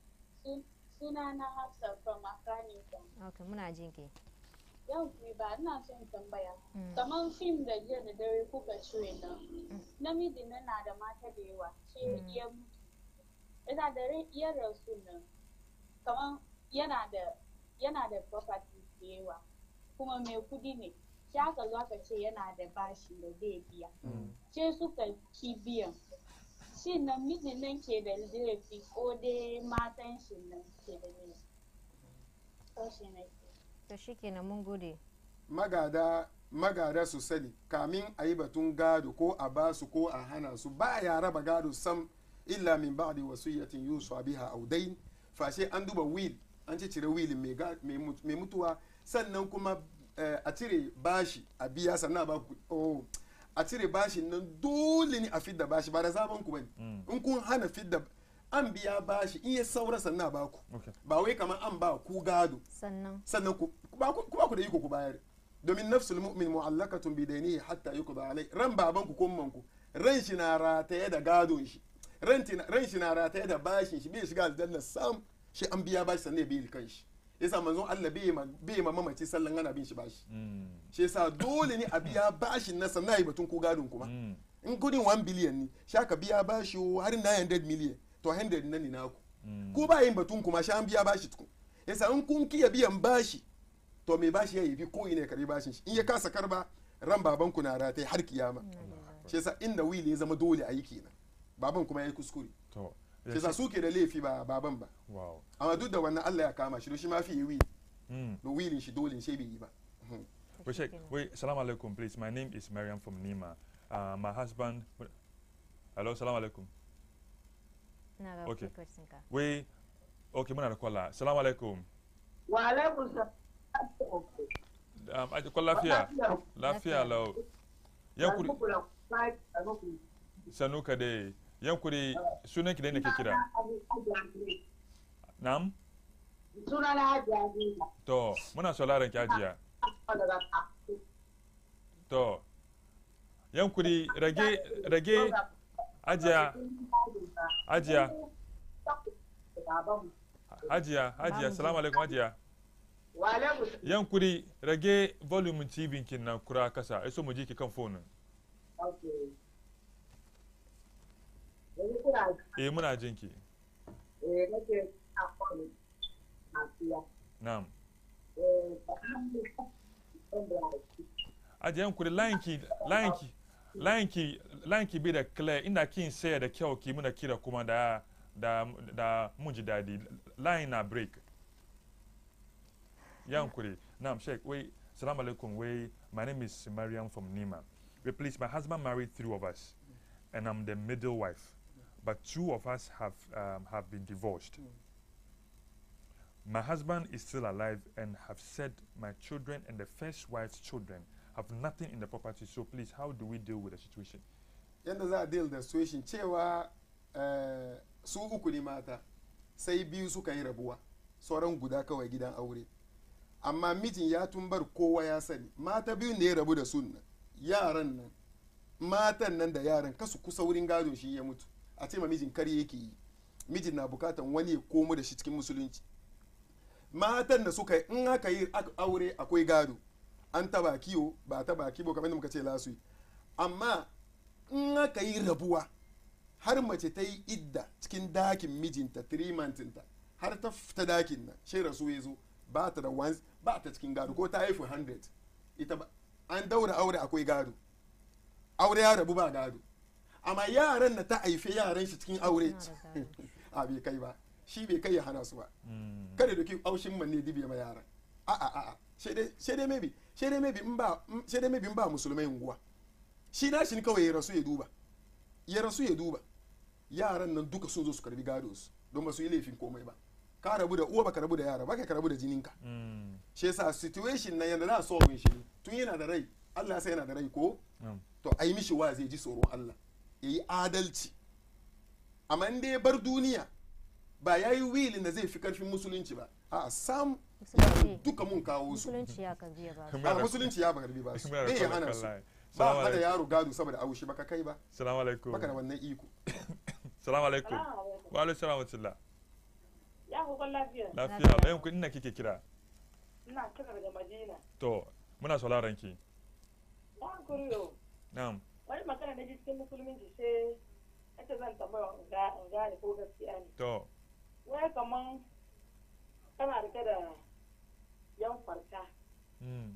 Suna na Hafsa from Afghanistan. okay muna jin ki Yau ku ba ina son tambaya. Mm. Kamar fim da jiya da dare kuka cire nan. Namiji na na da mata da yawa. Shi Mm. iya mutu. Yana da rai- iya rasu nan. Kamar yana da yana da property da yawa. Kuma mai kudi ne. Shi aka zo aka ce yana da bashi da zai biya. sai suka ki biyan shi nan mijin nan ke da laifi ko dai matan shi nan ke da laifi to shi ne to shikenan mun gode magada magada su sani kamin a yi batun gado ko a ba su ko a hana su ba ya raba gado sam illa min ba'di wasiyatin yusa biha aw dayn fashe an duba will an ci cire will mai ga- mai mut- mai mutuwa sannan kuma eh, a cire bashi a biya sannan a ba ku oh a cire bashi nan dole ne a fidda bashi ba da zaben ku bane in kun hana fidda an biya bashi in ya saura sannan a ba ku Okay. ba wai kamar an ba ku gado sannan sannan ku ba ku ba ku da iko ku bayar domin nafsul mu'min mu'allakatun bi daynihi hatta yuqda alai ran baban ku kun ku ran shi na rataye da gadon shi ran tina- ran shi na rataye da bashin shi bai shiga aljanna sam shi an biya bashi sannan ya bi kan shi yasa manzon Allah bai ma bai ma mamaci sallan ana bin shi bashi shi yasa dole ne a biya bashin na sannan yi batun ku gadon kuma in kudin 1 billion ne sha ka biya bashi o har 900 million to 100 nan ne naku ko ba yin batun kuma sha an biya bashi tukun yasa in kun kiya biyan bashi to mai bashi ya yi ko ina ya karbi bashin shi in ya kasa karba ran baban ku na rataye har kiyama shi yasa inda wili ya zama dole a yi kenan baban kuma ya yi kuskure to shi yasa su ke da laifi ba baban ba wow amma duk da wannan Allah ya kama shi don shi ma fi yi wili mm. da wilin shi dole shi bai yi ba Mhm. Wait, Sheikh, wait, salam alaikum, please. My name is Mariam from Nima. Uh, my husband. Hello, salam alaikum. ina ga Okay. question ka Wait, okay, muna da kwalla. Salam alaikum. wa alaikum salam Um, aji kwalla lafiya. Lafiya lau. Yan kuri, sanu ka dai. Yan kuri, sunan ki dai nake kira. Nam? suna na hajiya Aziza. To, muna sauraron ki ajiya. To, yan kuri, rage, rage, ajiya, ajiya, ajiya, ajiya, salamu alaikum ajiya. wa alaikum salam Yan kuri, rage volume TV kin nan kura kasa, ai so mu ji ki kan phone. okay yanzu kuna Eh muna jin ki. eh nake a kwanu a siya Na'am. eh Ajiya yan kuri line ki, line ki, line ki, line ki bi da clear inda kin saya da kyau ki muna kira kuma da da da mun ji dadi. Line na break. Yankuri. Now, Sheikh, wait, salam alaikum. Wait, my name is Mariam from Nima. Wait, please, my husband married three of us, and I'm the middle wife. But two of us have um, have been divorced. My husband is still alive and have said my children and the first wife's children have nothing in the property. So please, how do we deal with the situation? yadda za a deal da situation cewa eh, su uku ne mata sai biyu suka yi rabuwa sauran guda kawai gidan aure amma mijin ya tumbar kowa ya sani mata biyu ne ya rabu da sun nan yaran nan matan nan da yaran kasu kusa wurin gado shi ya mutu a ce ma mijin kar yake yi mijin na bukatan wani ya komo da shi cikin musulunci matan da suka yi in aka yi ak- aure akwai gado an taba kiwo ba taba kiwo kamar da muka ce lasu amma in aka yi rabuwa har mace ta yi idda cikin dakin mijinta trimantinta har ta fita dakin nan shi rasu ya zo ba ta da once ba ta cikin gado ko ta haifu 100 ita ba an daura aure akwai gado aure ya rabu ba gado amma yaran da ta haife yaran shi cikin aure a bai kai ba shi bai kai ya hana su ba Mm. kada doki aushin manne dibiya ma yaran a a a a sai dai maybe sai dai maybe in ba sai dai maybe in ba musulmai unguwa shi na shi kawai ya rasu ya duba ya rasu ya duba yaran nan duka sun zo su karbi gado su don ba su yi laifin komai ba ka rabu da uwa baka rabu da yara baka ka rabu da jininka Mm. shi yasa situation na yanda za solve shi ne tun yana da rai Allah ya sa yana da rai ko Mm. to a yi mishi wa zai ji tsoron Allah ya yi adalci amma in dai bar duniya ba ya yi wilin da zai fi karfin musulunci ba a sam yaran duka mun kawo su musulunci ya karbi ya ba su a musulunci ya bagarbi ba su Muna da bai ya kwallon hana su kallaye. ba Salamu hada alaikum. yaro gado saboda aushi baka kai ba Salamu alaikum. baka da wannan iko Salamu alaikum. Salamu alaikum. Wa alaikum salam wa rahmatullah. Ya hukun lafiya. Lafiya. Bayan ku ina kike kira. Ina kira daga Madina. To, muna sauraron ki. Ya hankuri yau. Na'am. Wani magana na ji cikin musulunci sai ake zan tambaya in ga- in gane ko gaskiya ne. To, Wai kaman kana rike da yan farka. mm.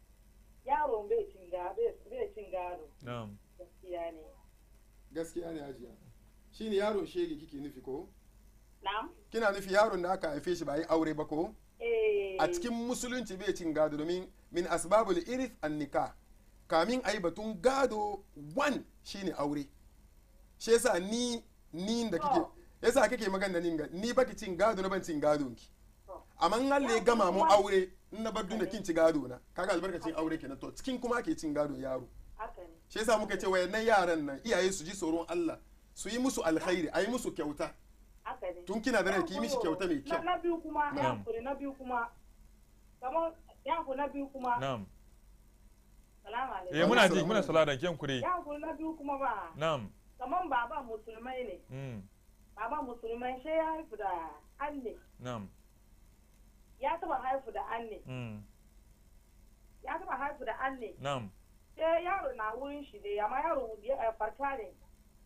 Yaron bai cin gado, bai cin gado. Na'am. Gaskiya ne. gaskiya ne hajiya shine yaron shege kike nufi ko Na'am? kina nufi yaron da aka haife shi ba yi aure ba ko Eh. a cikin musulunci bai cin gado domin min asbabul irith an nikah kamin ayi batun gado one shine aure shi yasa ni ni da kike yasa kake magana ni ga ni baki cin gado na ban cin gado ki amma in Allah ya gama mu aure in na bar duniya kin ci gado na kaga albarkacin aure kenan to cikin kuma ke cin gado yaro Haka ne. shi yasa muka ce wayannan yaran nan iyaye su ji tsoron Allah su yi musu alkhairi ayi musu kyauta Haka ne. tun kina da rai ki yi mishi kyauta mai Na- kyau Na biyu kuma, ya Na'am. hankuri na biyu kuma. Kamar ya hankuri na biyu kuma. Na'am. Salamu alaikum. Eh muna ji muna sauraron ki yankuri. Ya hankuri na biyu kuma ba. Na'am. Kamar baba musulmai ne. Mm. Baba musulmai sai ya haifu da anne. Na'am. Ya taba haifu da anne. Mm. Ya taba haifu da anne. Na'am. Sai yaro na wurin shi ne, amma yaro ya farka ne.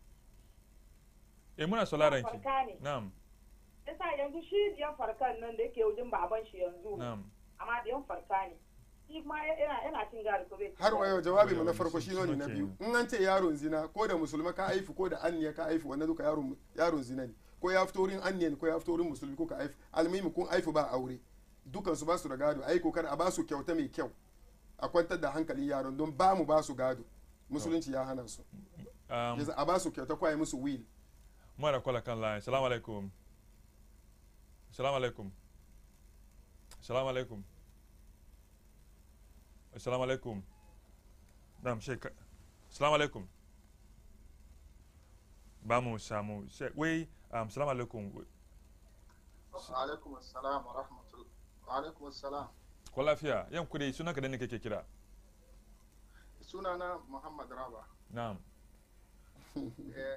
Eh muna sauraron ki. Farka ne. Na'am. Yasa yanzu shi diyan farkan nan da yake wajen baban shi yanzu. Na'am. Amma diyan farka ne. Shi ma yana yana cin gado ko bai cin har wa gado. yau jawabi mu na farko shi ne na biyu in an ce yaron zina ko da musulma ka haifu ko da anniya ka haifu wannan duka yaron yaron zina ne ko ya fito wurin anniya ne ko ya fito wurin musulmi ko ka haifu almimi kun haifu ba aure dukan su ba su da gado ai kokar a ba su kyauta mai kyau a kwantar da hankalin yaron don ba mu ba su gado musulunci ya hana su Um, yasa a ba su kyauta ko a yi musu will muna da kwala kan line. Salamu alaikum. Salamu alaikum. Salamu alaikum. Assalamu alaikum. Na'am Sheikh. Assalamu alaikum. Ba mu samu. Sheikh, wai um, salamu alaikum. alaikum assalam wa rahmatullah wa alaikum assalam Ko lafiya? Yan kudi sunan ka da ne kake kira? sunana muhammad raba Na'am. Eh,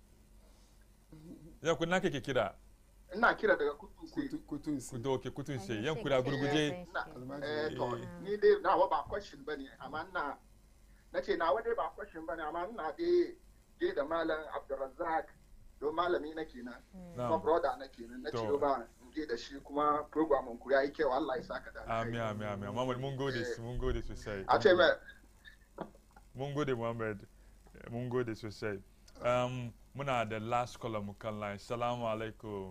Yan kudi na kake kira? ina kira daga kutuse kutun si Kudo ke kutun sai. Yan kudi a gurguje. na eh to ni dai nawa ba question bane amma ina nace nawa dai ba question bane amma ina dai dai da malam abdurrazzaq don malami na kenan kuma Na'am. brother na kenan na To. ce ba in je da shi kuma program ku yayi kyau Allah ya saka da Amin, amin, amin. Muhammad, mun gode, mun gode sosai. a ce mai Mun gode, Muhammad. Mun gode sosai. Um, muna da last caller mu kan line. Salamu alaikum.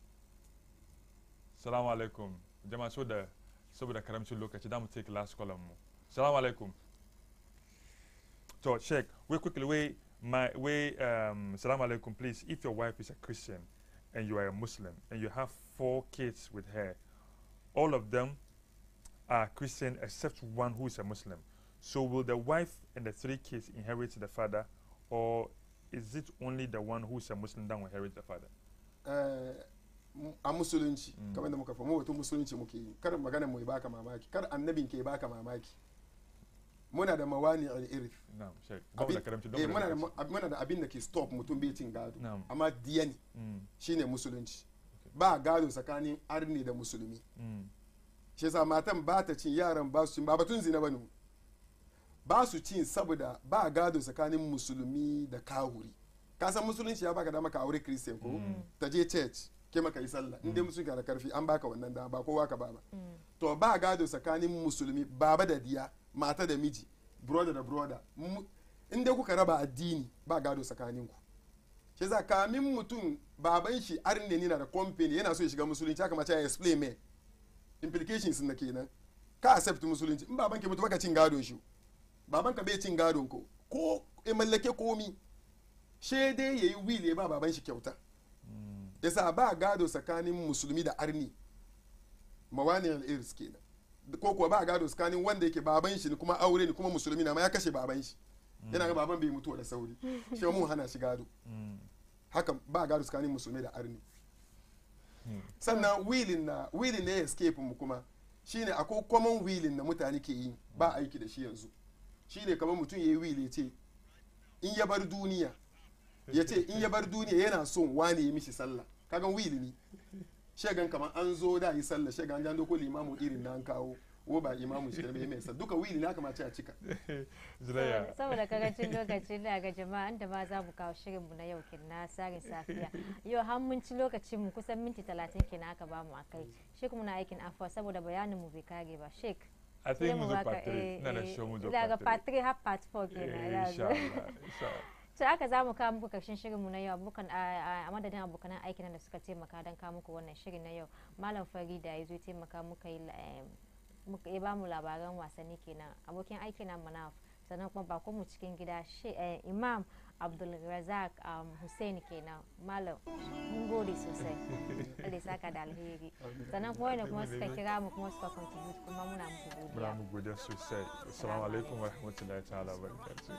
Salamu alaikum. Jama'a so da saboda karamcin lokaci da mu take last caller mu. Salamu alaikum. So, Sheikh, we quickly, we, my, we, um, salamu alaikum, please. If your wife is a Christian and you are a Muslim and you have four kids with her, all of them are Christian except one who is a Muslim. So will the wife and the three kids inherit the father, or is it only the one who is a Muslim that will inherit the father? Eh, mu- a musulunci kamar da muka famu batun musulunci muke yi kar magana mu ya baka mamaki kar annabin ke baka mamaki muna da mawani al-irth Na'am, Sheikh. Ba mu da karamci, don eh, mu da muna da karamci. ma- muna da abin da ke stop mutum bai cin gado Na'am. amma diya ne Mm. shine musulunci ba gado tsakanin arni da musulmi Mm. shi yasa matan ba ta cin yaran ba su cin ba batun zina bane ba su cin saboda ba gado tsakanin musulmi da kahuri ka san musulunci ya baka dama ka aure christian ko ta je church ke maka yi sallah in dai musulunci da karfi an baka wannan dama ba kowa ka ba ba to ba gado tsakanin musulmi baba da diya mata da miji brother da brother Mu- in dai kuka raba addini ba gado tsakaninku shi za kamin mutum baban shi arne ne na da company yana so ya shiga musulunci haka mace ya explain me implications na kenan ka accept musulunci in baban ke mutu baka cin gadon shi baban ka bai cin gadon ko ko ya mallake komi she dai yayi will ya ba baban shi kyauta yasa ba gado tsakanin musulmi da arni mawaniyar irs kenan ko kuwa ba gado tsakanin wanda yake baban shi ne kuma aure ne kuma musulmi na ma ya kashe baban shi yana ga baban bai mutuwa da sauri shi mun hana shi gado haka ba gado tsakanin musulmi da arni sannan willing na willing ne escape mu kuma shine akwai common willing na mutane ke yi ba aiki da shi yanzu shine kamar mutum ya yi will ya ce in ya bar duniya ya ce in ya bar duniya yana son wane ya mishi sallah kagan will ne shegan kamar an zo da yi sallah shegan an doko limamu irin na an kawo wo ba imamu shi da mai sa duka will ne aka mace a cika Zulaiya. saboda karancin lokaci da ga jama'a da ma za mu kawo shirin mu na yau kin na sarin safiya yau har mun ci lokacin mu kusan minti talatin kenan aka ba mu akai shek muna aikin afuwa saboda bayanin mu bai kare ba shek I think mu zo part three. Ina da show mu zo part daga three. part 3 har part 4 kenan Eh, ya insha zo Allah, insha Allah. to aka za mu kawo muku karshen shirinmu na yau abokan a a madadin abokan aikin da suka taimaka don kawo muku wannan shirin na yau malam farida ya zo taimaka muka yi la- em, muka ya ba mu labaran wasanni kenan abokin aiki na manaf sannan kuma bakon mu cikin gida shi eh, imam abdulrazak um, hussein kenan malam mun gode sosai Allah ya saka da alheri sannan kuma wanda kuma suka kira mu kuma suka contribute kuma muna muku Muna godiya mu godiya sosai. Assalamu alaikum wa rahmatullahi ta'ala wa barakatuh.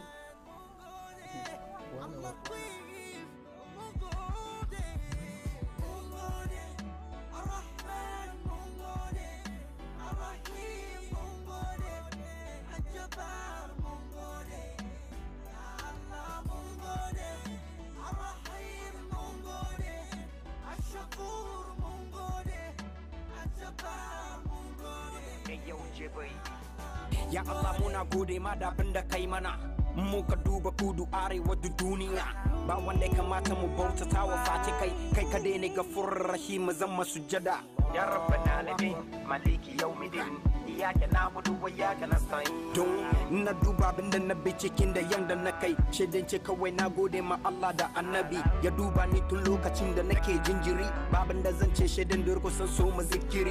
Ya Allah muna gode ma da abin da kai mana muka duba kudu arewa da duniya ba wanda ya kamata mu bautata wa face kai kai ka ne gafur rahim zama sujada ya rabbana alamin maliki yawmiddin iyaka na'budu wa iyaka nasta'in don na duba abin da na bi cikin da yanda na kai shaidan ce kawai na gode ma Allah da annabi ya duba ni tun lokacin da nake jinjiri babin da zan ce shaidan da so mu zikiri